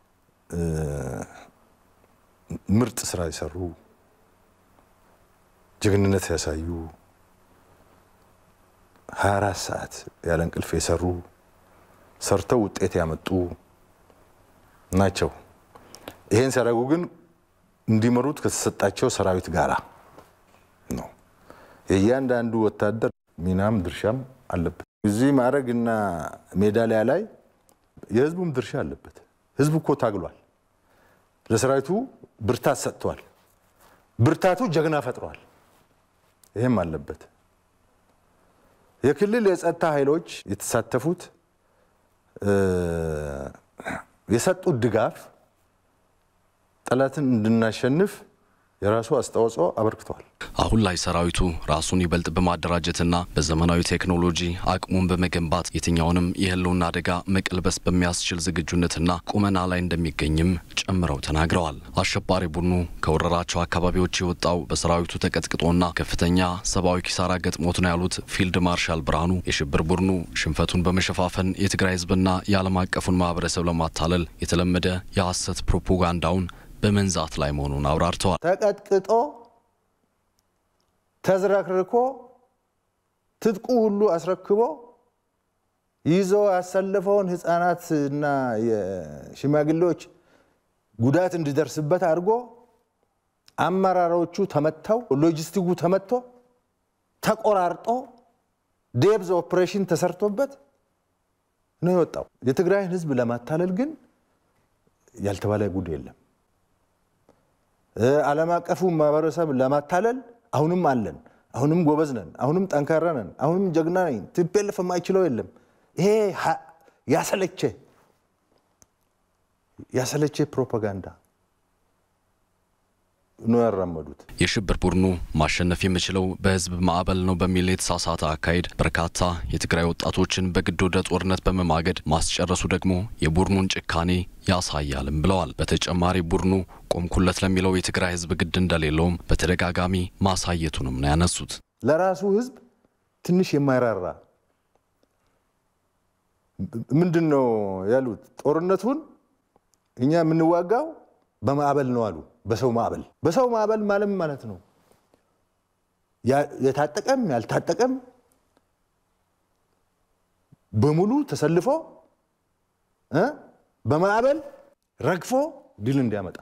ምርጥ ስራ የሰሩ ጀግንነት ያሳዩ 24 ሰዓት ያለ እንቅልፍ የሰሩ ሰርተው ውጤት ያመጡ ናቸው። ይሄን ሲያደርጉ ግን እንዲመሩት ከተሰጣቸው ሰራዊት ጋራ ነው። የእያንዳንዱ ወታደር ሚናም ድርሻም አለበት። እዚህ ማዕረግ እና ሜዳሊያ ላይ የህዝቡም ድርሻ አለበት። ህዝቡ እኮ ታግሏል። ለሰራዊቱ ብርታት ሰጥቷል። ብርታቱ ጀግና ፈጥሯል። ይህም አለበት። የክልል የጸጥታ ኃይሎች የተሳተፉት የሰጡት ድጋፍ ጠላትን እንድናሸንፍ የራሱ አስተዋጽኦ አበርክተዋል። አሁን ላይ ሰራዊቱ ራሱን ይበልጥ በማደራጀትና በዘመናዊ ቴክኖሎጂ አቅሙን በመገንባት የትኛውንም የህልውና አደጋ መቀልበስ በሚያስችል ዝግጁነትና ቁመና ላይ እንደሚገኝም ጨምረው ተናግረዋል። አሸባሪ ቡድኑ ከወረራቸው አካባቢዎች የወጣው በሰራዊቱ ተቀጥቅጦና ከፍተኛ ሰብአዊ ኪሳራ ገጥሞት ነው ያሉት ፊልድ ማርሻል ብርሃኑ የሽብር ቡድኑ ሽንፈቱን በመሸፋፈን የትግራይ ህዝብና የዓለም አቀፉን ማህበረሰብ ለማታለል የተለመደ የሐሰት ፕሮፓጋንዳውን በመንዛት ላይ መሆኑን አብራርተዋል። ተቀጥቅጦ ተዝረክርኮ ትጥቁ ሁሉ አስረክቦ ይዞ ያሰለፈውን ህፃናት እና የሽማግሌዎች ጉዳት እንዲደርስበት አድርጎ አመራሮቹ ተመተው ሎጂስቲኩ ተመቶ ተቆራርጦ ዴብዝ ኦፕሬሽን ተሰርቶበት ነው የወጣው። የትግራይን ህዝብ ለማታለል ግን ያልተባለ ጉድ የለም። ዓለም አቀፉ ማህበረሰብ ለማታለል አሁንም አለን፣ አሁንም ጎበዝ ነን፣ አሁንም ጠንካራ ነን፣ አሁንም ጀግና ነኝ፣ ቲፒኤልኤፍ የማይችለው የለም። ይሄ ያሰለቸ ያሰለቸ ፕሮፓጋንዳ ነው ያራመዱት። የሽብር ቡድኑ ማሸነፍ የሚችለው በህዝብ ማዕበል ነው በሚል የተሳሳተ አካሄድ በርካታ የትግራይ ወጣቶችን በግድ ወደ ጦርነት በመማገድ ማስጨረሱ ደግሞ የቡድኑን ጭካኔ ያሳያልም ብለዋል። በተጨማሪ ቡድኑ ቆምኩለት ለሚለው የትግራይ ህዝብ ግድ እንደሌለውም በተደጋጋሚ ማሳየቱንም ነው ያነሱት። ለራሱ ህዝብ ትንሽ የማይራራ ምንድን ነው ያሉት? ጦርነቱን እኛ የምንዋጋው በማዕበል ነው አሉ። በሰው ማዕበል በሰው ማዕበል ማለት ማለት ነው የታጠቀም ያልታጠቀም በሙሉ ተሰልፎ በማዕበል ረግፎ ድል እንዲያመጣ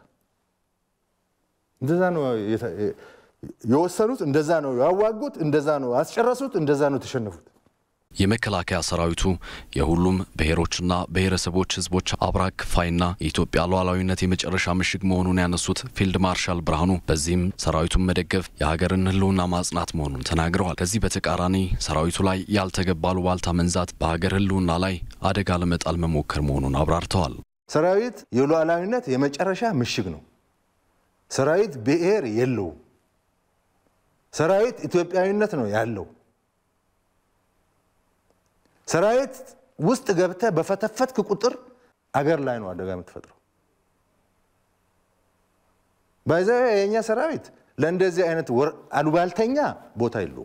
እንደዛ ነው የወሰኑት፣ እንደዛ ነው ያዋጉት፣ እንደዛ ነው ያስጨረሱት፣ እንደዛ ነው የተሸነፉት። የመከላከያ ሰራዊቱ የሁሉም ብሔሮችና ብሔረሰቦች ህዝቦች አብራክ ክፋይና የኢትዮጵያ ሉዓላዊነት የመጨረሻ ምሽግ መሆኑን ያነሱት ፊልድ ማርሻል ብርሃኑ በዚህም ሰራዊቱን መደገፍ የሀገርን ህልውና ማጽናት መሆኑን ተናግረዋል። ከዚህ በተቃራኒ ሰራዊቱ ላይ ያልተገባ አሉባልታ መንዛት በሀገር ህልውና ላይ አደጋ ለመጣል መሞከር መሆኑን አብራርተዋል። ሰራዊት የሉዓላዊነት የመጨረሻ ምሽግ ነው። ሰራዊት ብሔር የለውም። ሰራዊት ኢትዮጵያዊነት ነው ያለው። ሰራዊት ውስጥ ገብተህ በፈተፈትክ ቁጥር አገር ላይ ነው አደጋ የምትፈጥረው። ባይዘ የእኛ ሰራዊት ለእንደዚህ አይነት አሉባልተኛ ቦታ የለውም፣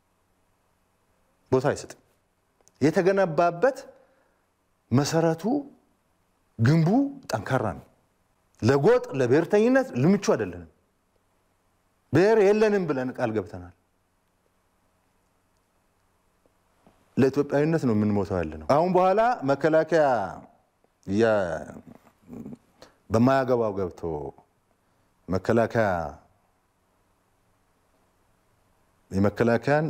ቦታ አይሰጥም። የተገነባበት መሰረቱ ግንቡ ጠንካራ ነው። ለጎጥ ለብሔርተኝነት ልምቹ አይደለንም። ብሔር የለንም ብለን ቃል ገብተናል። ለኢትዮጵያዊነት ነው የምንሞተው ያለ ነው። አሁን በኋላ መከላከያ በማያገባው ገብቶ መከላከያ የመከላከያን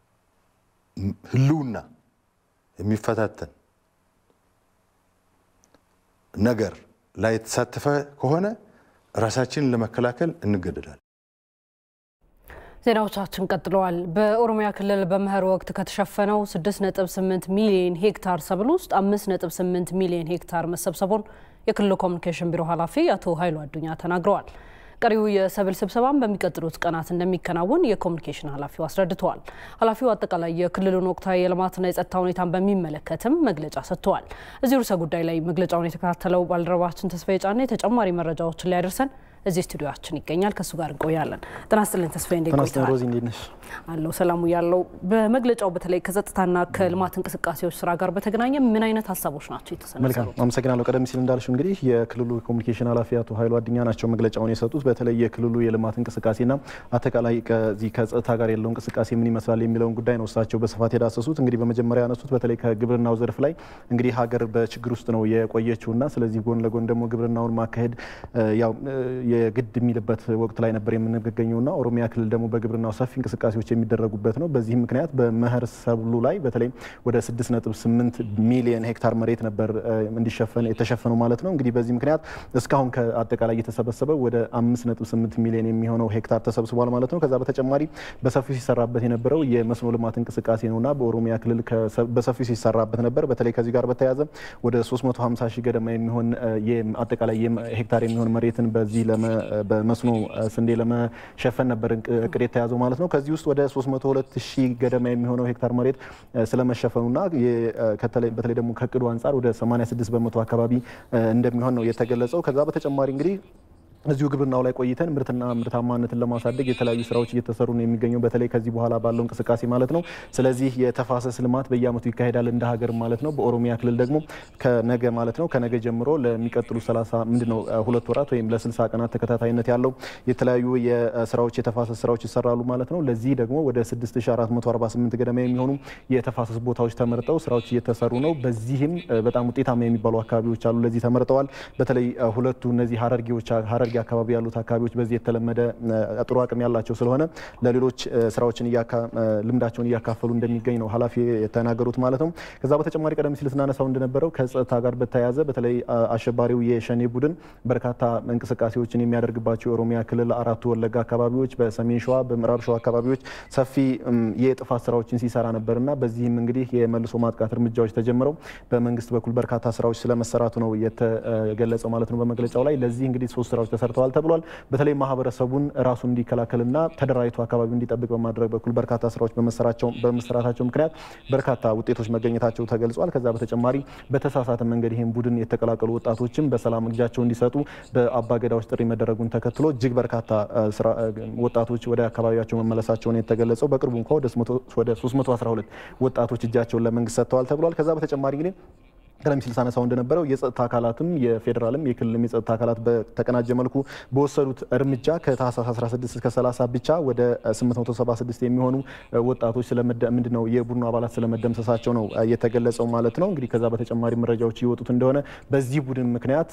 ህልውና የሚፈታተን ነገር ላይ የተሳተፈ ከሆነ ራሳችንን ለመከላከል እንገደዳለን። ዜናዎቻችን ቀጥለዋል። በኦሮሚያ ክልል በመኸር ወቅት ከተሸፈነው 6.8 ሚሊዮን ሄክታር ሰብል ውስጥ 5.8 ሚሊዮን ሄክታር መሰብሰቡን የክልሉ ኮሚኒኬሽን ቢሮ ኃላፊ አቶ ኃይሉ አዱኛ ተናግረዋል። ቀሪው የሰብል ስብሰባም በሚቀጥሉት ቀናት እንደሚከናወን የኮሚኒኬሽን ኃላፊው አስረድተዋል። ኃላፊው አጠቃላይ የክልሉን ወቅታዊ የልማትና የጸጥታ ሁኔታን በሚመለከትም መግለጫ ሰጥተዋል። እዚህ ርዕሰ ጉዳይ ላይ መግለጫውን የተከታተለው ባልደረባችን ተስፋዬ ጫኔ ተጨማሪ መረጃዎችን ሊያደርሰን እዚህ ስቱዲዮችን ይገኛል። ከእሱ ጋር እንቆያለን። ጤና ይስጥልኝ ተስፋዬ፣ እንዴት ጤና ይስጥልኝ ቆይተሃል? ሮዚ፣ እንዴት ነሽ? አለው ሰላሙ ያለው በመግለጫው በተለይ ከጸጥታና ከልማት እንቅስቃሴዎች ስራ ጋር በተገናኘ ምን አይነት ሀሳቦች ናቸው መልካም የተሰነዘሩት? አመሰግናለሁ። ቀደም ሲል እንዳልሽው እንግዲህ የክልሉ ኮሚኒኬሽን ኃላፊ አቶ ኃይሉ አድኛ ናቸው መግለጫውን የሰጡት። በተለይ የክልሉ የልማት እንቅስቃሴና አጠቃላይ ከዚህ ከጸጥታ ጋር ያለው እንቅስቃሴ ምን ይመስላል የሚለውን ጉዳይ ነው እሳቸው በስፋት የዳሰሱት። እንግዲህ በመጀመሪያ ያነሱት በተለይ ከግብርናው ዘርፍ ላይ እንግዲህ ሀገር በችግር ውስጥ ነው የቆየችውና ስለዚህ ጎን ለጎን ደግሞ ግብርናውን ማካሄድ እ፣ ያው እ፣ የግድ የሚልበት ወቅት ላይ ነበር የምንገኘውና ኦሮሚያ ክልል ደግሞ በግብርናው ሰፊ እንቅስቃሴዎች የሚደረጉበት ነው። በዚህም ምክንያት በመኸር ሰብሉ ላይ በተለይ ወደ 6.8 ሚሊዮን ሄክታር መሬት ነበር እ፣ እንዲሸፈን የተሸፈነው ማለት ነው። እንግዲህ በዚህ ምክንያት እስካሁን ከአጠቃላይ የተሰበሰበው ወደ 5.8 ሚሊዮን የሚሆነው ሄክታር ተሰብስቧል ማለት ነው። ከዛ በተጨማሪ በሰፊው ሲሰራበት የነበረው የመስኖ ልማት እንቅስቃሴ ነውና በኦሮሚያ ክልል ከሰ- በሰፊው ሲሰራበት ነበር። በተለይ ከዚህ ጋር በተያያዘ ወደ 350 ሺህ ገደማ የሚሆን እ፣ የም- አጠቃላይ የም- ሄክታር የሚሆን መሬትን በዚህ ለመ- በመስኖ እ፣ ስንዴ ለመሸፈን ነበር እንቅ- እቅድ የተያዘው ማለት ነው። ከዚህ ውስጥ ወደ 302 ሺህ ገደማ የሚሆነው ሄክታር መሬት እ፣ ስለመሸፈኑና የ- እ፣ ከተለይ- በተለይ ደግሞ ከእቅዱ አንጻር ወደ 86 በመቶ አካባቢ እ፣ እንደሚሆን ነው የተገለጸው። ከዛ በተጨማሪ እንግዲህ እዚሁ ግብርናው ላይ ቆይተን ምርትና ምርታማነትን ለማሳደግ የተለያዩ ስራዎች እየተሰሩ ነው የሚገኘው በተለይ ከዚህ በኋላ ባለው እንቅስቃሴ ማለት ነው። ስለዚህ የተፋሰስ ልማት በየአመቱ ይካሄዳል እንደ ሀገር ማለት ነው። በኦሮሚያ ክልል ደግሞ ከነገ ማለት ነው ከነገ ጀምሮ ለሚቀጥሉ 30 ምንድነው ሁለት ወራት ወይም ለ60 ቀናት ተከታታይነት ያለው የተለያዩ የስራዎች የተፋሰስ ስራዎች ይሰራሉ ማለት ነው። ለዚህ ደግሞ ወደ 6448 ገደማ የሚሆኑ የተፋሰስ ቦታዎች ተመርጠው ስራዎች እየተሰሩ ነው። በዚህም እ፣ በጣም ውጤታማ የሚባሉ አካባቢዎች አሉ ለዚህ ተመርጠዋል። በተለይ እ፣ ሁለቱ እነዚህ ሀረርጌዎች ሀረርጌ አካባቢ ያሉት አካባቢዎች በዚህ የተለመደ እ፣ ጥሩ አቅም ያላቸው ስለሆነ ለሌሎች እ፣ ስራዎችን እያካ- እ፣ ልምዳቸውን እያካፈሉ እንደሚገኝ ነው ኃላፊ የተናገሩት ማለት ነው። ከዛ በተጨማሪ ቀደም ሲል ስናነሳው እንደነበረው ከጸጥታ ጋር በተያያዘ በተለይ አ- አሸባሪው የሸኔ ቡድን በርካታ እንቅስቃሴዎችን የሚያደርግባቸው የኦሮሚያ ክልል አራቱ ወለጋ አካባቢዎች፣ በሰሜን ሸዋ፣ በምዕራብ ሸዋ አካባቢዎች ሰፊ እም፣ የጥፋት ስራዎችን ሲሰራ ነበርና በዚህም እንግዲህ የመልሶ ማጥቃት እርምጃዎች ተጀምረው በመንግስት በኩል በርካታ ስራዎች ስለመሰራቱ ነው የተገለጸው ማለት ነው በመግለጫው ላይ። ለዚህ እንግዲህ ሶስት ስራዎች ተሰርተዋል ተብሏል። በተለይ ማህበረሰቡን ራሱን እንዲከላከልና ተደራጅቶ አካባቢው እንዲጠብቅ በማድረግ በኩል በርካታ ስራዎች በመሰራቸው- በመሰራታቸው ምክንያት በርካታ ውጤቶች መገኘታቸው ተገልጿል። ከዛ በተጨማሪ በተሳሳተ መንገድ ይህን ቡድን የተቀላቀሉ ወጣቶችም በሰላም እጃቸው እንዲሰጡ በአባገዳዎች ጥሪ መደረጉን ተከትሎ እጅግ በርካታ እ፣ ስራ- እ፣ ወጣቶች ወደ አካባቢያቸው መመለሳቸውን የተገለጸው በቅርቡ እንኳ ወደ 312 ወጣቶች እጃቸውን ለመንግስት ሰጥተዋል ተብሏል። ከዛ በተጨማሪ እንግዲህ ቀደም ሲል ሳነሳው እንደነበረው የጸጥታ አካላትም የፌዴራልም የክልልም የጸጥታ አካላት በተቀናጀ መልኩ በወሰዱት እርምጃ ከታህሳስ 16 እስከ 30 ብቻ ወደ 876 የሚሆኑ ወጣቶች ምንድነው የቡድኑ አባላት ስለመደምሰሳቸው ነው የተገለጸው ማለት ነው። እንግዲህ ከዛ በተጨማሪ መረጃዎች እየወጡት እንደሆነ በዚህ ቡድን ምክንያት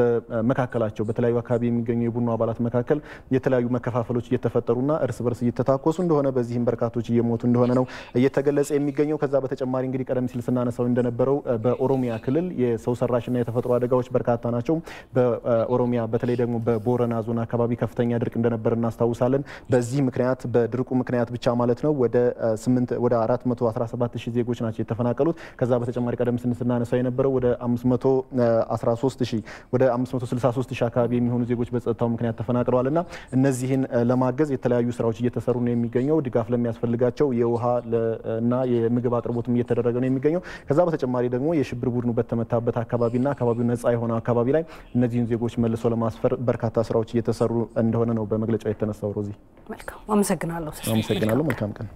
በመካከላቸው በተለያዩ አካባቢ የሚገኙ የቡድኑ አባላት መካከል የተለያዩ መከፋፈሎች እየተፈጠሩና እርስ በርስ እየተታኮሱ እንደሆነ በዚህም በርካቶች እየሞቱ እንደሆነ ነው እየተገለጸ የሚገኘው። ከዛ በተጨማሪ እንግዲህ ቀደም ሲል ስናነሳው እንደነበረው በኦሮሚያ ክልል የሰው ሰራሽና የተፈጥሮ አደጋዎች በርካታ ናቸው። በኦሮሚያ በተለይ ደግሞ በቦረና ዞን አካባቢ ከፍተኛ ድርቅ እንደነበር እናስታውሳለን። በዚህ ምክንያት በድርቁ ምክንያት ብቻ ማለት ነው ወደ 8 ወደ 417 ሺህ ዜጎች ናቸው የተፈናቀሉት። ከዛ በተጨማሪ ቀደም ሲል ስናነሳው የነበረው ወደ 513 ሺህ ወደ 563 ሺህ አካባቢ የሚሆኑ ዜጎች በጸጥታው ምክንያት ተፈናቅለዋል እና እነዚህን ለማገዝ የተለያዩ ስራዎች እየተሰሩ ነው የሚገኘው። ድጋፍ ለሚያስፈልጋቸው የውሃ እና የምግብ አቅርቦትም እየተደረገ ነው የሚገኘው። ከዛ በተጨማሪ ደግሞ የሽብር ቡድኑ በተመታበት አካባቢና አካባቢው ነጻ የሆነ አካባቢ ላይ እነዚህን ዜጎች መልሶ ለማስፈር በርካታ ስራዎች እየተሰሩ እንደሆነ ነው በመግለጫው የተነሳው። ሮዚ መልካም አመሰግናለሁ። አመሰግናለሁ። መልካም ቀን።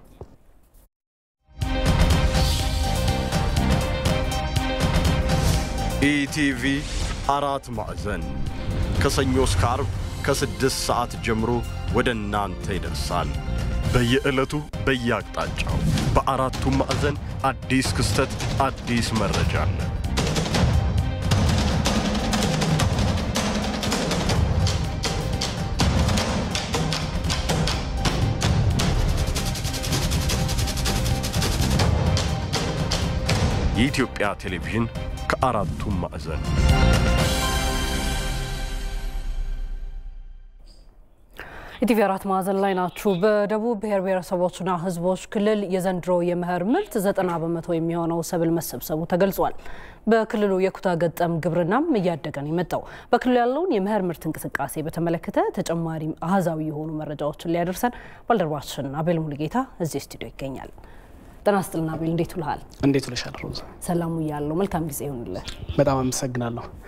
ኢቲቪ አራት ማዕዘን ከሰኞ እስከ አርብ ከስድስት ሰዓት ጀምሮ ወደ እናንተ ይደርሳል። በየዕለቱ በየአቅጣጫው በአራቱም ማዕዘን አዲስ ክስተት፣ አዲስ መረጃ አለ። የኢትዮጵያ ቴሌቪዥን ከአራቱም ማዕዘን ኢቲቪ አራት ማዕዘን ላይ ናችሁ። በደቡብ ብሔር ብሔረሰቦችና ሕዝቦች ክልል የዘንድሮ የመኸር ምርት ዘጠና በመቶ የሚሆነው ሰብል መሰብሰቡ ተገልጿል። በክልሉ የኩታ ገጠም ግብርናም እያደገ ነው የመጣው። በክልሉ ያለውን የመኸር ምርት እንቅስቃሴ በተመለከተ ተጨማሪ አሃዛዊ የሆኑ መረጃዎችን ሊያደርሰን ባልደረባችን አቤል ሙሉጌታ እዚህ ስቱዲዮ ይገኛል። ጤና ይስጥልን አቤል፣ እንዴት ውልሃል? እንዴት ውለሻል ሮዛ? ሰላሙ እያለው መልካም ጊዜ ይሁንልህ። በጣም አመሰግናለሁ።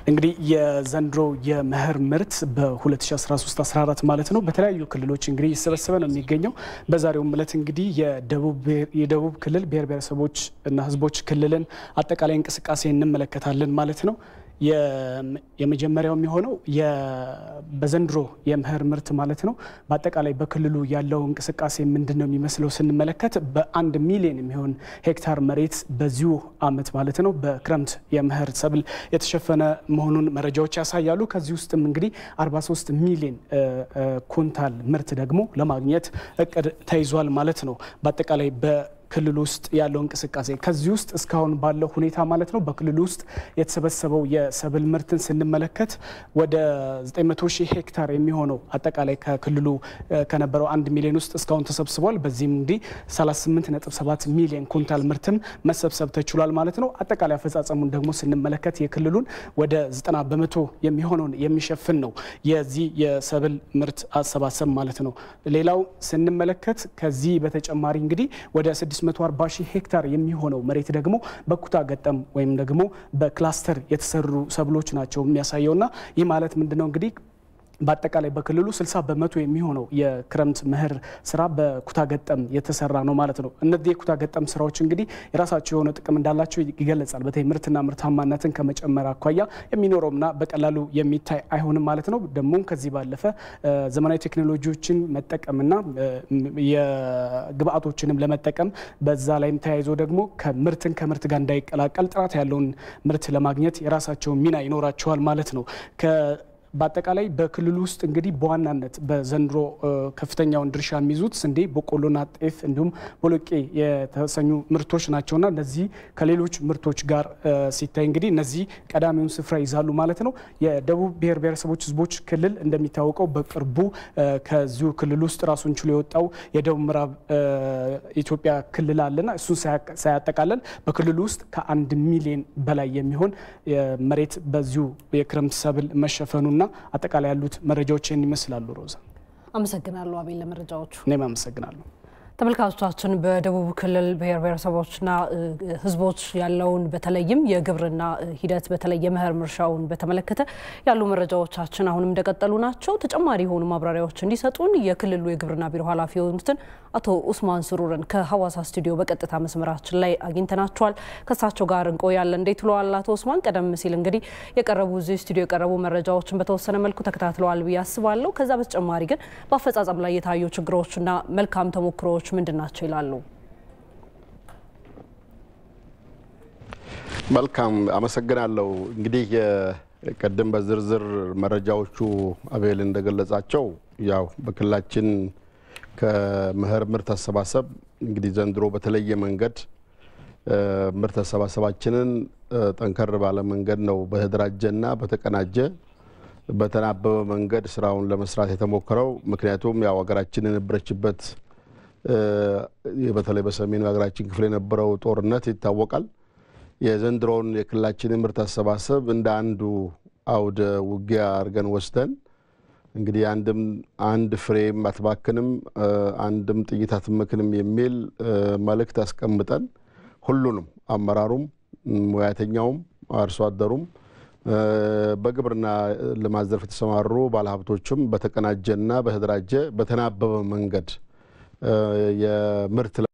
እንግዲህ የዘንድሮ የመኸር ምርት በ2013/14 ማለት ነው በተለያዩ ክልሎች እንግዲህ እየተሰበሰበ ነው የሚገኘው። በዛሬውም ዕለት እንግዲህ የደቡብ ክልል ብሔር ብሔረሰቦች እና ሕዝቦች ክልልን አጠቃላይ እንቅስቃሴ እንመለከታለን ማለት ነው። የመጀመሪያው የሚሆነው በዘንድሮ የመኸር ምርት ማለት ነው በአጠቃላይ በክልሉ ያለው እንቅስቃሴ ምንድን ነው የሚመስለው ስንመለከት በአንድ ሚሊዮን የሚሆን ሄክታር መሬት በዚሁ ዓመት ማለት ነው በክረምት የመኸር ሰብል የተሸፈነ መሆኑን መረጃዎች ያሳያሉ። ከዚህ ውስጥም እንግዲህ 43 ሚሊዮን ኩንታል ምርት ደግሞ ለማግኘት እቅድ ተይዟል ማለት ነው በአጠቃላይ ክልል ውስጥ ያለው እንቅስቃሴ ከዚህ ውስጥ እስካሁን ባለው ሁኔታ ማለት ነው በክልል ውስጥ የተሰበሰበው የሰብል ምርትን ስንመለከት ወደ 900 ሺህ ሄክታር የሚሆነው አጠቃላይ ከክልሉ ከነበረው አንድ ሚሊዮን ውስጥ እስካሁን ተሰብስቧል። በዚህም እንግዲህ 38.7 ሚሊዮን ኩንታል ምርትም መሰብሰብ ተችሏል ማለት ነው። አጠቃላይ አፈጻጸሙን ደግሞ ስንመለከት የክልሉን ወደ 90 በመቶ የሚሆነውን የሚሸፍን ነው የዚህ የሰብል ምርት አሰባሰብ ማለት ነው። ሌላው ስንመለከት ከዚህ በተጨማሪ እንግዲህ ወደ 640 ሺህ ሄክታር የሚሆነው መሬት ደግሞ በኩታ ገጠም ወይም ደግሞ በክላስተር የተሰሩ ሰብሎች ናቸው የሚያሳየውና ይህ ማለት ምንድነው እንግዲህ በአጠቃላይ በክልሉ 60 በመቶ የሚሆነው የክረምት መኸር ስራ በኩታ ገጠም የተሰራ ነው ማለት ነው። እነዚህ የኩታ ገጠም ስራዎች እንግዲህ የራሳቸው የሆነ ጥቅም እንዳላቸው ይገለጻል። በተለይ ምርትና ምርታማነትን ከመጨመር አኳያ የሚኖረውና በቀላሉ የሚታይ አይሆንም ማለት ነው። ደግሞ ከዚህ ባለፈ ዘመናዊ ቴክኖሎጂዎችን መጠቀምና የግብአቶችንም ለመጠቀም በዛ ላይም ተያይዞ ደግሞ ከምርትን ከምርት ጋር እንዳይቀላቀል ጥራት ያለውን ምርት ለማግኘት የራሳቸውን ሚና ይኖራቸዋል ማለት ነው። በአጠቃላይ በክልሉ ውስጥ እንግዲህ በዋናነት በዘንድሮ ከፍተኛውን ድርሻ የሚይዙት ስንዴ፣ በቆሎና ጤፍ እንዲሁም ቦሎቄ የተሰኙ ምርቶች ናቸውና እነዚህ ከሌሎች ምርቶች ጋር ሲታይ እንግዲህ እነዚህ ቀዳሚውን ስፍራ ይዛሉ ማለት ነው። የደቡብ ብሔር ብሔረሰቦች ሕዝቦች ክልል እንደሚታወቀው በቅርቡ ከዚሁ ክልል ውስጥ ራሱን ችሎ የወጣው የደቡብ ምዕራብ ኢትዮጵያ ክልል አለና እሱን ሳያጠቃለል በክልሉ ውስጥ ከአንድ ሚሊዮን በላይ የሚሆን መሬት በዚሁ የክረምት ሰብል መሸፈኑና አጠቃላይ ያሉት መረጃዎችን ይመስላሉ። ሮዛ አመሰግናለሁ አቤል ለመረጃዎቹ። እኔም አመሰግናለሁ። ተመልካቾቻችን በደቡብ ክልል ብሔር ብሔረሰቦችና ህዝቦች ያለውን በተለይም የግብርና ሂደት በተለይ የመኸር ምርሻውን በተመለከተ ያሉ መረጃዎቻችን አሁንም እንደቀጠሉ ናቸው። ተጨማሪ የሆኑ ማብራሪያዎች እንዲሰጡን የክልሉ የግብርና ቢሮ ኃላፊ የሆኑትን አቶ ኡስማን ስሩርን ከሀዋሳ ስቱዲዮ በቀጥታ መስመራችን ላይ አግኝተናቸዋል። ከእሳቸው ጋር እንቆያለን። እንዴት ውለዋል አቶ ኡስማን? ቀደም ሲል እንግዲህ የቀረቡ እዚህ ስቱዲዮ የቀረቡ መረጃዎችን በተወሰነ መልኩ ተከታትለዋል ብዬ አስባለሁ። ከዛ በተጨማሪ ግን በአፈጻጸም ላይ የታዩ ችግሮችና መልካም ተሞክሮዎች ምንድን ናቸው ይላሉ? መልካም አመሰግናለሁ። እንግዲህ ቅድም በዝርዝር መረጃዎቹ አቤል እንደገለጻቸው ያው በክልላችን ከመኸር ምርት አሰባሰብ እንግዲህ ዘንድሮ በተለየ መንገድ ምርት አሰባሰባችንን ጠንከር ባለ መንገድ ነው በተደራጀና በተቀናጀ በተናበበ መንገድ ስራውን ለመስራት የተሞከረው። ምክንያቱም ያው ሀገራችን የነበረችበት በተለይ በሰሜኑ የሀገራችን ክፍል የነበረው ጦርነት ይታወቃል። የዘንድሮውን የክልላችንን ምርት አሰባሰብ እንደ አንዱ አውደ ውጊያ አድርገን ወስደን እንግዲህ አንድም አንድ ፍሬም አትባክንም፣ አንድም ጥይት አትመክንም የሚል መልእክት አስቀምጠን ሁሉንም አመራሩም፣ ሙያተኛውም፣ አርሶ አደሩም በግብርና ልማት ዘርፍ የተሰማሩ ባለሀብቶችም በተቀናጀና በተደራጀ በተናበበ መንገድ የምርት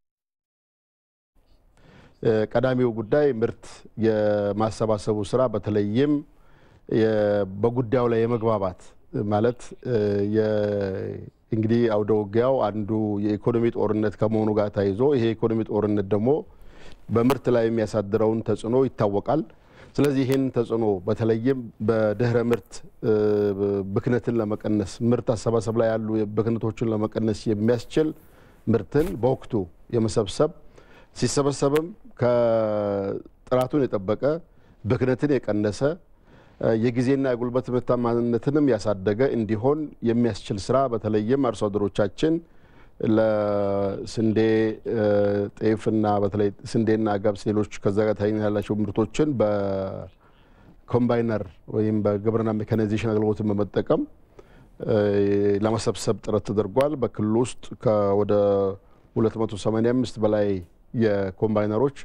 ቀዳሚው ጉዳይ ምርት የማሰባሰቡ ስራ በተለይም በጉዳዩ ላይ የመግባባት ማለት እንግዲህ አውደ ውጊያው አንዱ የኢኮኖሚ ጦርነት ከመሆኑ ጋር ተያይዞ ይሄ የኢኮኖሚ ጦርነት ደግሞ በምርት ላይ የሚያሳድረውን ተጽዕኖ ይታወቃል። ስለዚህ ይህን ተጽዕኖ በተለይም በድህረ ምርት ብክነትን ለመቀነስ ምርት አሰባሰብ ላይ ያሉ ብክነቶችን ለመቀነስ የሚያስችል ምርትን በወቅቱ የመሰብሰብ ሲሰበሰብም ከጥራቱን የጠበቀ ብክነትን የቀነሰ የጊዜና የጉልበት ምርታማነትንም ያሳደገ እንዲሆን የሚያስችል ስራ በተለይም አርሶ አደሮቻችን ለስንዴ፣ ጤፍና በተለይ ስንዴና ገብስ፣ ሌሎች ከዛ ጋር ተያይነት ያላቸው ምርቶችን በኮምባይነር ወይም በግብርና ሜካናይዜሽን አገልግሎትን በመጠቀም ለመሰብሰብ ጥረት ተደርጓል። በክልሉ ውስጥ ወደ 285 በላይ የኮምባይነሮች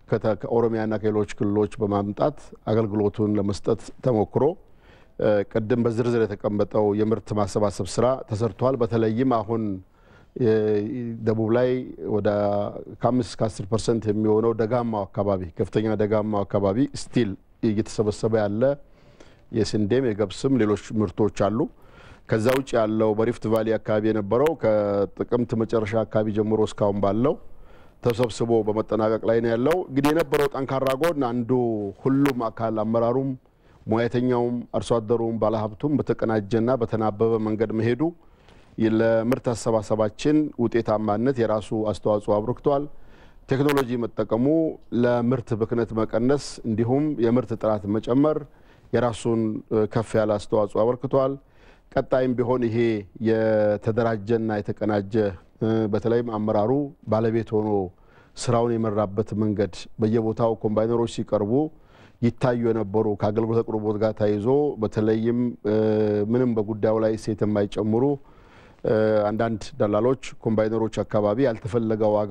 ከኦሮሚያና ከሌሎች ክልሎች በማምጣት አገልግሎቱን ለመስጠት ተሞክሮ ቅድም በዝርዝር የተቀመጠው የምርት ማሰባሰብ ስራ ተሰርቷል። በተለይም አሁን ደቡብ ላይ ወደ ከአምስት እስከ አስር ፐርሰንት የሚሆነው ደጋማው አካባቢ ከፍተኛ ደጋማው አካባቢ ስቲል እየተሰበሰበ ያለ የስንዴም የገብስም ሌሎች ምርቶች አሉ። ከዛ ውጭ ያለው በሪፍት ቫሊ አካባቢ የነበረው ከጥቅምት መጨረሻ አካባቢ ጀምሮ እስካሁን ባለው ተሰብስቦ በመጠናቀቅ ላይ ነው ያለው። እንግዲህ የነበረው ጠንካራ ጎን አንዱ ሁሉም አካል አመራሩም፣ ሙያተኛውም፣ አርሶ አደሩም፣ ባለሀብቱም በተቀናጀና በተናበበ መንገድ መሄዱ ለምርት አሰባሰባችን ውጤታማነት የራሱ አስተዋጽኦ አበርክቷል። ቴክኖሎጂ መጠቀሙ ለምርት ብክነት መቀነስ እንዲሁም የምርት ጥራት መጨመር የራሱን ከፍ ያለ አስተዋጽኦ አበርክቷል። ቀጣይም ቢሆን ይሄ የተደራጀና የተቀናጀ በተለይም አመራሩ ባለቤት ሆኖ ስራውን የመራበት መንገድ በየቦታው ኮምባይነሮች ሲቀርቡ ይታዩ የነበሩ ከአገልግሎት አቅርቦት ጋር ተያይዞ በተለይም ምንም በጉዳዩ ላይ እሴት የማይጨምሩ አንዳንድ ደላሎች ኮምባይነሮች አካባቢ ያልተፈለገ ዋጋ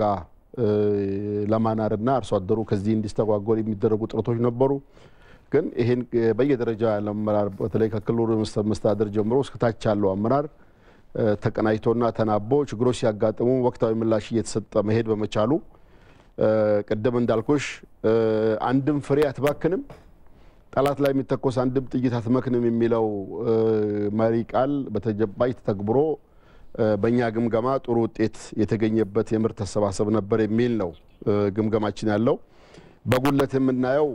ለማናርና አርሶ አደሩ ከዚህ እንዲስተጓጎል የሚደረጉ ጥረቶች ነበሩ። ግን ይህን በየደረጃ ያለ አመራር በተለይ ከክልሉ መስተዳደር ጀምሮ እስከታች ያለው አመራር ተቀናጅቶና ተናቦ ችግሮች ሲያጋጥሙ ወቅታዊ ምላሽ እየተሰጠ መሄድ በመቻሉ ቅድም እንዳልኩሽ አንድም ፍሬ አትባክንም፣ ጠላት ላይ የሚተኮስ አንድም ጥይት አትመክንም የሚለው መሪ ቃል በተጨባጭ ተተግብሮ በእኛ ግምገማ ጥሩ ውጤት የተገኘበት የምርት አሰባሰብ ነበር የሚል ነው ግምገማችን ያለው። በጉለት የምናየው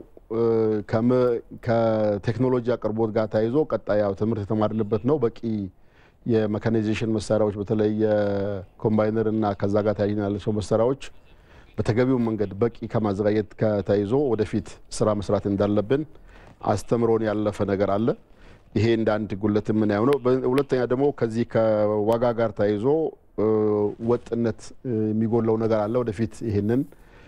ከቴክኖሎጂ አቅርቦት ጋር ተያይዞ ቀጣይ ያው ትምህርት የተማርንበት ነው። በቂ የሜካናይዜሽን መሳሪያዎች በተለይ የኮምባይነር እና ከዛ ጋር ተያይዞ ያላቸው መሳሪያዎች በተገቢው መንገድ በቂ ከማዘጋጀት ከተያይዞ ወደፊት ስራ መስራት እንዳለብን አስተምሮን ያለፈ ነገር አለ። ይሄ እንደ አንድ ጉለት የምናየው ነው። ሁለተኛ ደግሞ ከዚህ ከዋጋ ጋር ተያይዞ ወጥነት የሚጎለው ነገር አለ። ወደፊት ይህንን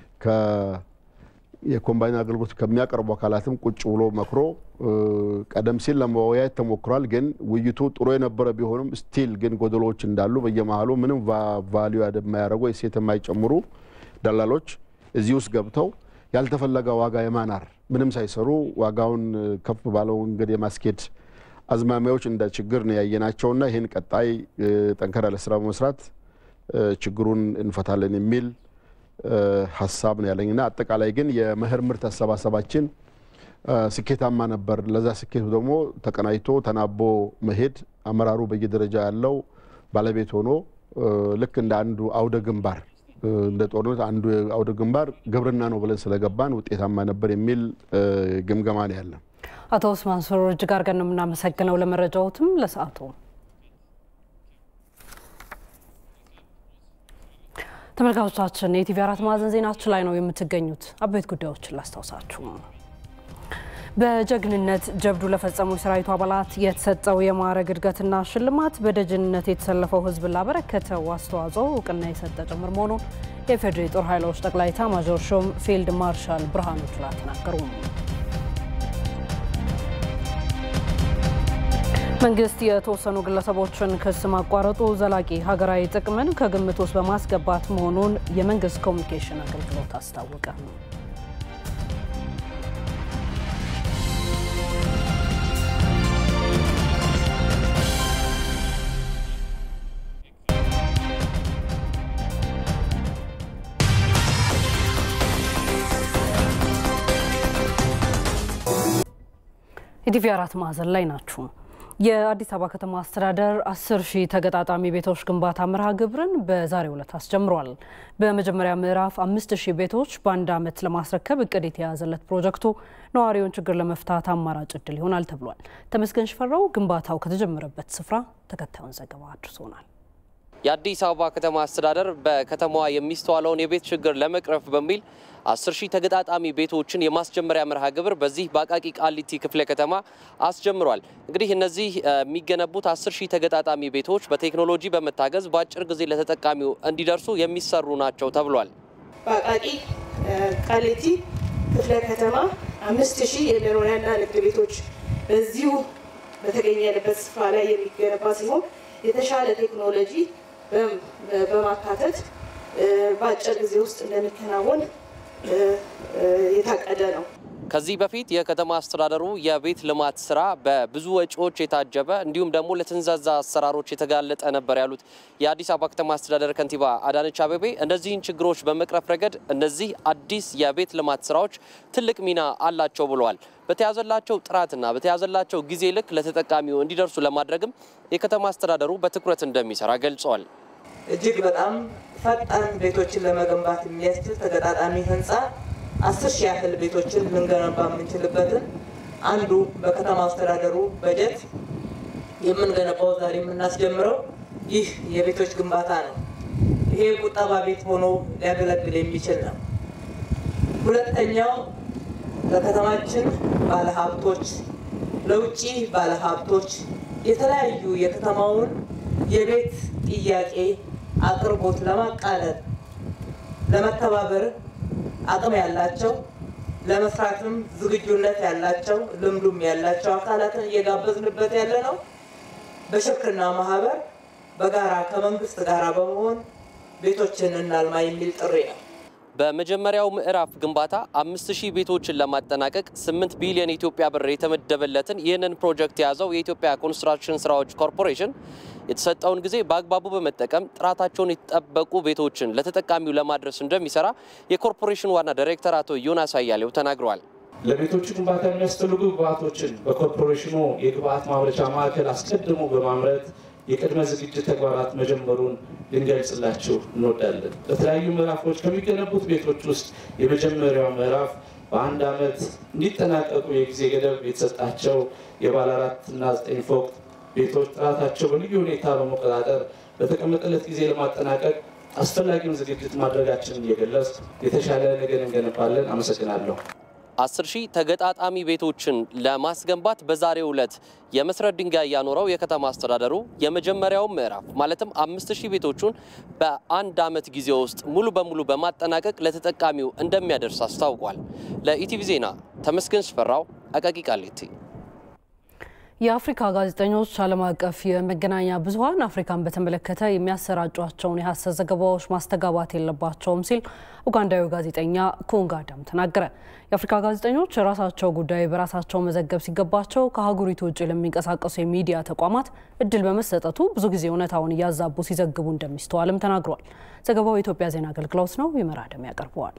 የኮምባይን አገልግሎት ከሚያቀርቡ አካላትም ቁጭ ብሎ መክሮ ቀደም ሲል ለመወያየት ተሞክሯል። ግን ውይይቱ ጥሩ የነበረ ቢሆንም ስቲል ግን ጎደሎች እንዳሉ በየመሀሉ ምንም ቫሊዩ የማያደርጉ እሴት የማይጨምሩ ደላሎች እዚህ ውስጥ ገብተው ያልተፈለገ ዋጋ የማናር ምንም ሳይሰሩ ዋጋውን ከፍ ባለው መንገድ የማስኬድ አዝማሚያዎች እንደ ችግር ነው ያየናቸውና ይህን ቀጣይ ጠንከር ያለ ስራ በመስራት ችግሩን እንፈታለን የሚል ሀሳብ ነው ያለኝና አጠቃላይ ግን የመኸር ምርት አሰባሰባችን ስኬታማ ነበር። ለዛ ስኬቱ ደግሞ ተቀናጅቶ ተናቦ መሄድ አመራሩ በየደረጃ ያለው ባለቤት ሆኖ ልክ እንደ አንዱ አውደ ግንባር እንደ ጦርነት አንዱ አውደ ግንባር ግብርና ነው ብለን ስለገባን ውጤታማ ነበር የሚል ግምገማ ነው ያለን። አቶ ኡስማን ሱሩር እጅግ አድርገን ነው የምናመሰግነው ለመረጃዎትም ለሰዓቱ። ተመልካቾቻችን የኢቲቪ አራት ማዕዘን ዜናችን ላይ ነው የምትገኙት። አበይት ጉዳዮችን ላስታውሳችሁ። በጀግንነት ጀብዱ ለፈጸሙ የሰራዊቱ አባላት የተሰጠው የማዕረግ እድገትና ሽልማት በደጀንነት የተሰለፈው ሕዝብ ላበረከተው አስተዋጽኦ እውቅና የሰጠ ጭምር መሆኑን የፌዴሪ ጦር ኃይሎች ጠቅላይ ኤታማዦር ሹም ፊልድ ማርሻል ብርሃኑ ጁላ ተናገሩ። መንግስት የተወሰኑ ግለሰቦችን ክስ ማቋረጡ ዘላቂ ሀገራዊ ጥቅምን ከግምት ውስጥ በማስገባት መሆኑን የመንግስት ኮሚኒኬሽን አገልግሎት አስታወቀ። ኢቲቪ አራት ማዕዘን ላይ ናችሁ። የአዲስ አበባ ከተማ አስተዳደር አስር ሺህ ተገጣጣሚ ቤቶች ግንባታ መርሃ ግብርን በዛሬው ዕለት አስጀምሯል። በመጀመሪያ ምዕራፍ አምስት ሺህ ቤቶች በአንድ ዓመት ለማስረከብ እቅድ የተያዘለት ፕሮጀክቱ ነዋሪውን ችግር ለመፍታት አማራጭ እድል ይሆናል ተብሏል። ተመስገን ሽፈራው ግንባታው ከተጀመረበት ስፍራ ተከታዩን ዘገባ አድርሶናል። የአዲስ አበባ ከተማ አስተዳደር በከተማዋ የሚስተዋለውን የቤት ችግር ለመቅረፍ በሚል አስር ሺህ ተገጣጣሚ ቤቶችን የማስጀመሪያ መርሃ ግብር በዚህ በአቃቂ ቃሊቲ ክፍለ ከተማ አስጀምሯል። እንግዲህ እነዚህ የሚገነቡት አስር ሺህ ተገጣጣሚ ቤቶች በቴክኖሎጂ በመታገዝ በአጭር ጊዜ ለተጠቃሚው እንዲደርሱ የሚሰሩ ናቸው ተብሏል። በአቃቂ ቃሊቲ ክፍለ ከተማ አምስት ሺህ የመኖሪያና ንግድ ቤቶች በዚሁ በተገኘንበት ስፍራ ላይ የሚገነባ ሲሆን የተሻለ ቴክኖሎጂ በማካተት በአጭር ጊዜ ውስጥ እንደሚከናወን የታቀደ ነው። ከዚህ በፊት የከተማ አስተዳደሩ የቤት ልማት ስራ በብዙ ወጪዎች የታጀበ እንዲሁም ደግሞ ለተንዛዛ አሰራሮች የተጋለጠ ነበር ያሉት የአዲስ አበባ ከተማ አስተዳደር ከንቲባ አዳነች አቤቤ እነዚህን ችግሮች በመቅረፍ ረገድ እነዚህ አዲስ የቤት ልማት ስራዎች ትልቅ ሚና አላቸው ብለዋል። በተያዘላቸው ጥራትና በተያዘላቸው ጊዜ ልክ ለተጠቃሚው እንዲደርሱ ለማድረግም የከተማ አስተዳደሩ በትኩረት እንደሚሰራ ገልጸዋል። እጅግ በጣም ፈጣን ቤቶችን ለመገንባት የሚያስችል ተገጣጣሚ ህንፃ አስር ሺህ ያህል ቤቶችን ልንገነባ የምንችልበትን አንዱ በከተማ አስተዳደሩ በጀት የምንገነባው ዛሬ የምናስጀምረው ይህ የቤቶች ግንባታ ነው። ይሄ ቁጠባ ቤት ሆኖ ሊያገለግል የሚችል ነው። ሁለተኛው ለከተማችን ባለሀብቶች፣ ለውጭ ባለሀብቶች የተለያዩ የከተማውን የቤት ጥያቄ አቅርቦት ለማቃለል ለመተባበር አቅም ያላቸው ለመስራትም ዝግጁነት ያላቸው ልምዱም ያላቸው አካላትን እየጋበዝንበት ያለ ነው። በሽርክና ማህበር በጋራ ከመንግስት ጋር በመሆን ቤቶችን እናልማ የሚል ጥሪ ነው። በመጀመሪያው ምዕራፍ ግንባታ አምስት ሺህ ቤቶችን ለማጠናቀቅ ስምንት ቢሊዮን የኢትዮጵያ ብር የተመደበለትን ይህንን ፕሮጀክት የያዘው የኢትዮጵያ ኮንስትራክሽን ስራዎች ኮርፖሬሽን የተሰጠውን ጊዜ በአግባቡ በመጠቀም ጥራታቸውን የተጠበቁ ቤቶችን ለተጠቃሚው ለማድረስ እንደሚሰራ የኮርፖሬሽኑ ዋና ዳይሬክተር አቶ ዮናስ አያሌው ተናግረዋል። ለቤቶቹ ግንባታ የሚያስፈልጉ ግብአቶችን በኮርፖሬሽኑ የግብአት ማምረቻ ማዕከል አስቀድሞ በማምረት የቅድመ ዝግጅት ተግባራት መጀመሩን ልንገልጽላችሁ እንወዳለን። በተለያዩ ምዕራፎች ከሚገነቡት ቤቶች ውስጥ የመጀመሪያው ምዕራፍ በአንድ ዓመት እንዲጠናቀቁ የጊዜ ገደብ የተሰጣቸው የባለ አራት እና ዘጠኝ ፎቅ ቤቶች ጥራታቸው በልዩ ሁኔታ በመቆጣጠር በተቀመጠለት ጊዜ ለማጠናቀቅ አስፈላጊውን ዝግጅት ማድረጋችንን እየገለጽ የተሻለ ነገር እንገነባለን። አመሰግናለሁ። አስር ሺህ ተገጣጣሚ ቤቶችን ለማስገንባት በዛሬው ዕለት የመሰረት ድንጋይ ያኖረው የከተማ አስተዳደሩ የመጀመሪያው ምዕራፍ ማለትም አምስት ሺህ ቤቶቹን በአንድ ዓመት ጊዜ ውስጥ ሙሉ በሙሉ በማጠናቀቅ ለተጠቃሚው እንደሚያደርስ አስታውቋል። ለኢቲቪ ዜና ተመስገን ሽፈራው አቃቂ ቃሊቲ። የአፍሪካ ጋዜጠኞች ዓለም አቀፍ የመገናኛ ብዙኃን አፍሪካን በተመለከተ የሚያሰራጯቸውን የሐሰት ዘገባዎች ማስተጋባት የለባቸውም ሲል ኡጋንዳዊ ጋዜጠኛ ኩንጋ አዳም ተናገረ። የአፍሪካ ጋዜጠኞች የራሳቸው ጉዳይ በራሳቸው መዘገብ ሲገባቸው ከአህጉሪቱ ውጭ ለሚንቀሳቀሱ የሚዲያ ተቋማት እድል በመሰጠቱ ብዙ ጊዜ እውነታውን እያዛቡ ሲዘግቡ እንደሚስተዋልም ተናግሯል። ዘገባው የኢትዮጵያ ዜና አገልግሎት ነው። ይመራደም ያቀርበዋል።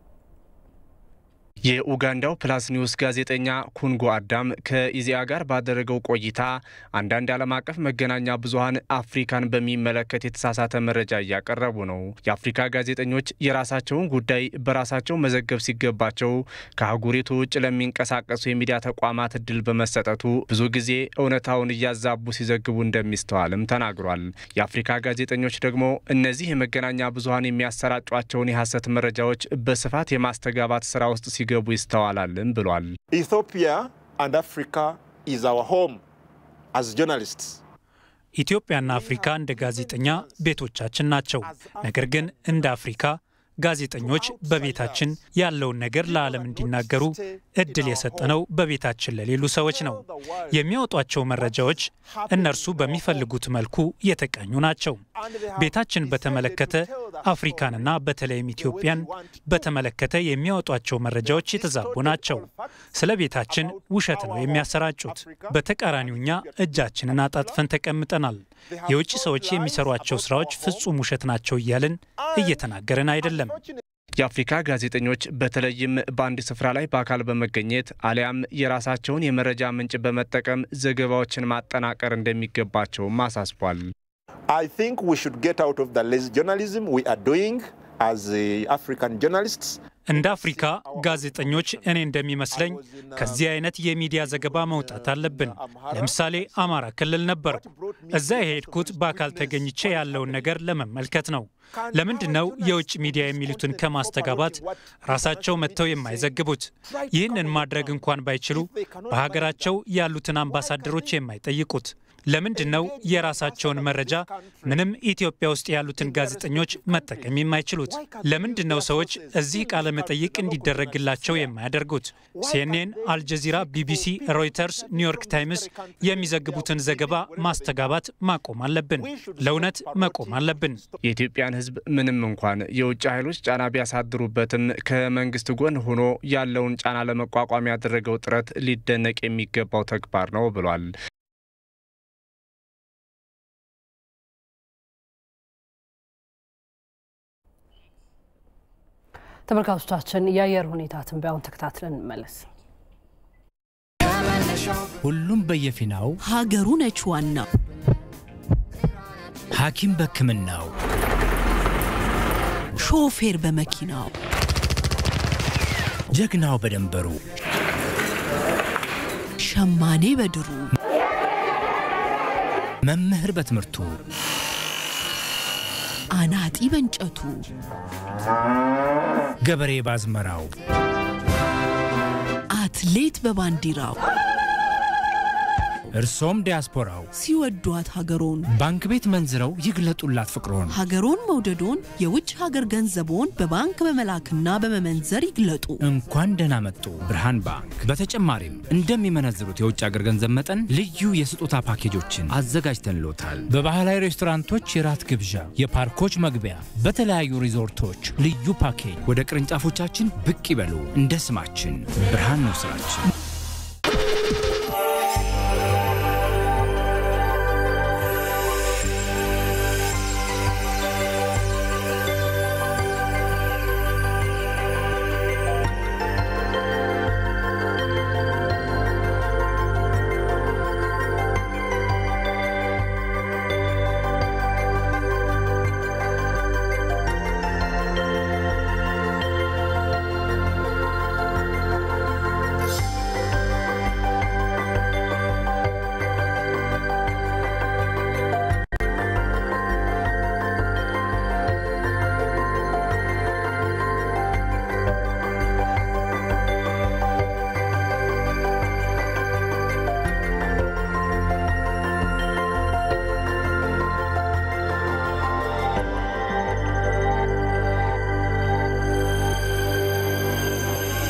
የኡጋንዳው ፕላስ ኒውስ ጋዜጠኛ ኩንጎ አዳም ከኢዜአ ጋር ባደረገው ቆይታ አንዳንድ ዓለም አቀፍ መገናኛ ብዙኃን አፍሪካን በሚመለከት የተሳሳተ መረጃ እያቀረቡ ነው። የአፍሪካ ጋዜጠኞች የራሳቸውን ጉዳይ በራሳቸው መዘገብ ሲገባቸው ከአህጉሪቱ ውጭ ለሚንቀሳቀሱ የሚዲያ ተቋማት እድል በመሰጠቱ ብዙ ጊዜ እውነታውን እያዛቡ ሲዘግቡ እንደሚስተዋልም ተናግሯል። የአፍሪካ ጋዜጠኞች ደግሞ እነዚህ የመገናኛ ብዙኃን የሚያሰራጯቸውን የሐሰት መረጃዎች በስፋት የማስተጋባት ስራ ውስጥ ሲ ገቡ ይስተዋላልም ብሏል። ኢትዮጵያ አንድ አፍሪካ ኢዝ አወር ሆም አዝ ጆርናሊስትስ ኢትዮጵያና አፍሪካ እንደ ጋዜጠኛ ቤቶቻችን ናቸው። ነገር ግን እንደ አፍሪካ ጋዜጠኞች በቤታችን ያለውን ነገር ለዓለም እንዲናገሩ እድል የሰጠነው በቤታችን ለሌሉ ሰዎች ነው። የሚያወጧቸው መረጃዎች እነርሱ በሚፈልጉት መልኩ የተቀኙ ናቸው። ቤታችን በተመለከተ አፍሪካንና በተለይም ኢትዮጵያን በተመለከተ የሚያወጧቸው መረጃዎች የተዛቡ ናቸው። ስለ ቤታችን ውሸት ነው የሚያሰራጩት። በተቃራኒው እኛ እጃችንን አጣጥፈን ተቀምጠናል። የውጭ ሰዎች የሚሰሯቸው ስራዎች ፍጹም ውሸት ናቸው እያልን እየተናገርን አይደለም። የአፍሪካ ጋዜጠኞች በተለይም በአንድ ስፍራ ላይ በአካል በመገኘት አሊያም የራሳቸውን የመረጃ ምንጭ በመጠቀም ዘገባዎችን ማጠናቀር እንደሚገባቸውም አሳስቧል። I think we should get out of the lazy journalism we are doing as African journalists. እንደ አፍሪካ ጋዜጠኞች እኔ እንደሚመስለኝ ከዚህ አይነት የሚዲያ ዘገባ መውጣት አለብን። ለምሳሌ አማራ ክልል ነበርኩ። እዛ የሄድኩት በአካል ተገኝቼ ያለውን ነገር ለመመልከት ነው። ለምንድን ነው የውጭ ሚዲያ የሚሉትን ከማስተጋባት ራሳቸው መጥተው የማይዘግቡት? ይህንን ማድረግ እንኳን ባይችሉ በሀገራቸው ያሉትን አምባሳደሮች የማይጠይቁት? ለምንድን ነው የራሳቸውን መረጃ ምንም ኢትዮጵያ ውስጥ ያሉትን ጋዜጠኞች መጠቀም የማይችሉት? ለምንድን ነው ሰዎች እዚህ ቃለ መጠይቅ እንዲደረግላቸው የማያደርጉት? ሲኤንኤን፣ አልጀዚራ፣ ቢቢሲ፣ ሮይተርስ፣ ኒውዮርክ ታይምስ የሚዘግቡትን ዘገባ ማስተጋባት ማቆም አለብን። ለእውነት መቆም አለብን። የኢትዮጵያን ሕዝብ ምንም እንኳን የውጭ ኃይሎች ጫና ቢያሳድሩበትም ከመንግስት ጎን ሆኖ ያለውን ጫና ለመቋቋም ያደረገው ጥረት ሊደነቅ የሚገባው ተግባር ነው ብሏል። ተመልካቾቻችን የአየር ሁኔታ ትንበያውን ተከታትለን እንመለስ። ሁሉም በየፊናው ሀገሩ ነች ዋናው። ሐኪም በሕክምናው ሾፌር በመኪናው ጀግናው በደንበሩ ሸማኔ በድሩ መምህር በትምህርቱ አናጢ በእንጨቱ ገበሬ ባዝመራው አትሌት በባንዲራው እርሶም ዲያስፖራው ሲወዷት ሀገሮን ባንክ ቤት መንዝረው ይግለጡላት ፍቅሮን። ሀገሮን መውደዶን የውጭ ሀገር ገንዘቦን በባንክ በመላክና በመመንዘር ይግለጡ። እንኳን ደህና መጡ ብርሃን ባንክ። በተጨማሪም እንደሚመነዝሩት የውጭ ሀገር ገንዘብ መጠን ልዩ የስጦታ ፓኬጆችን አዘጋጅተንሎታል። በባህላዊ ሬስቶራንቶች የራት ግብዣ፣ የፓርኮች መግቢያ፣ በተለያዩ ሪዞርቶች ልዩ ፓኬጅ። ወደ ቅርንጫፎቻችን ብቅ ይበሉ። እንደ ስማችን ብርሃን ነው ስራችን።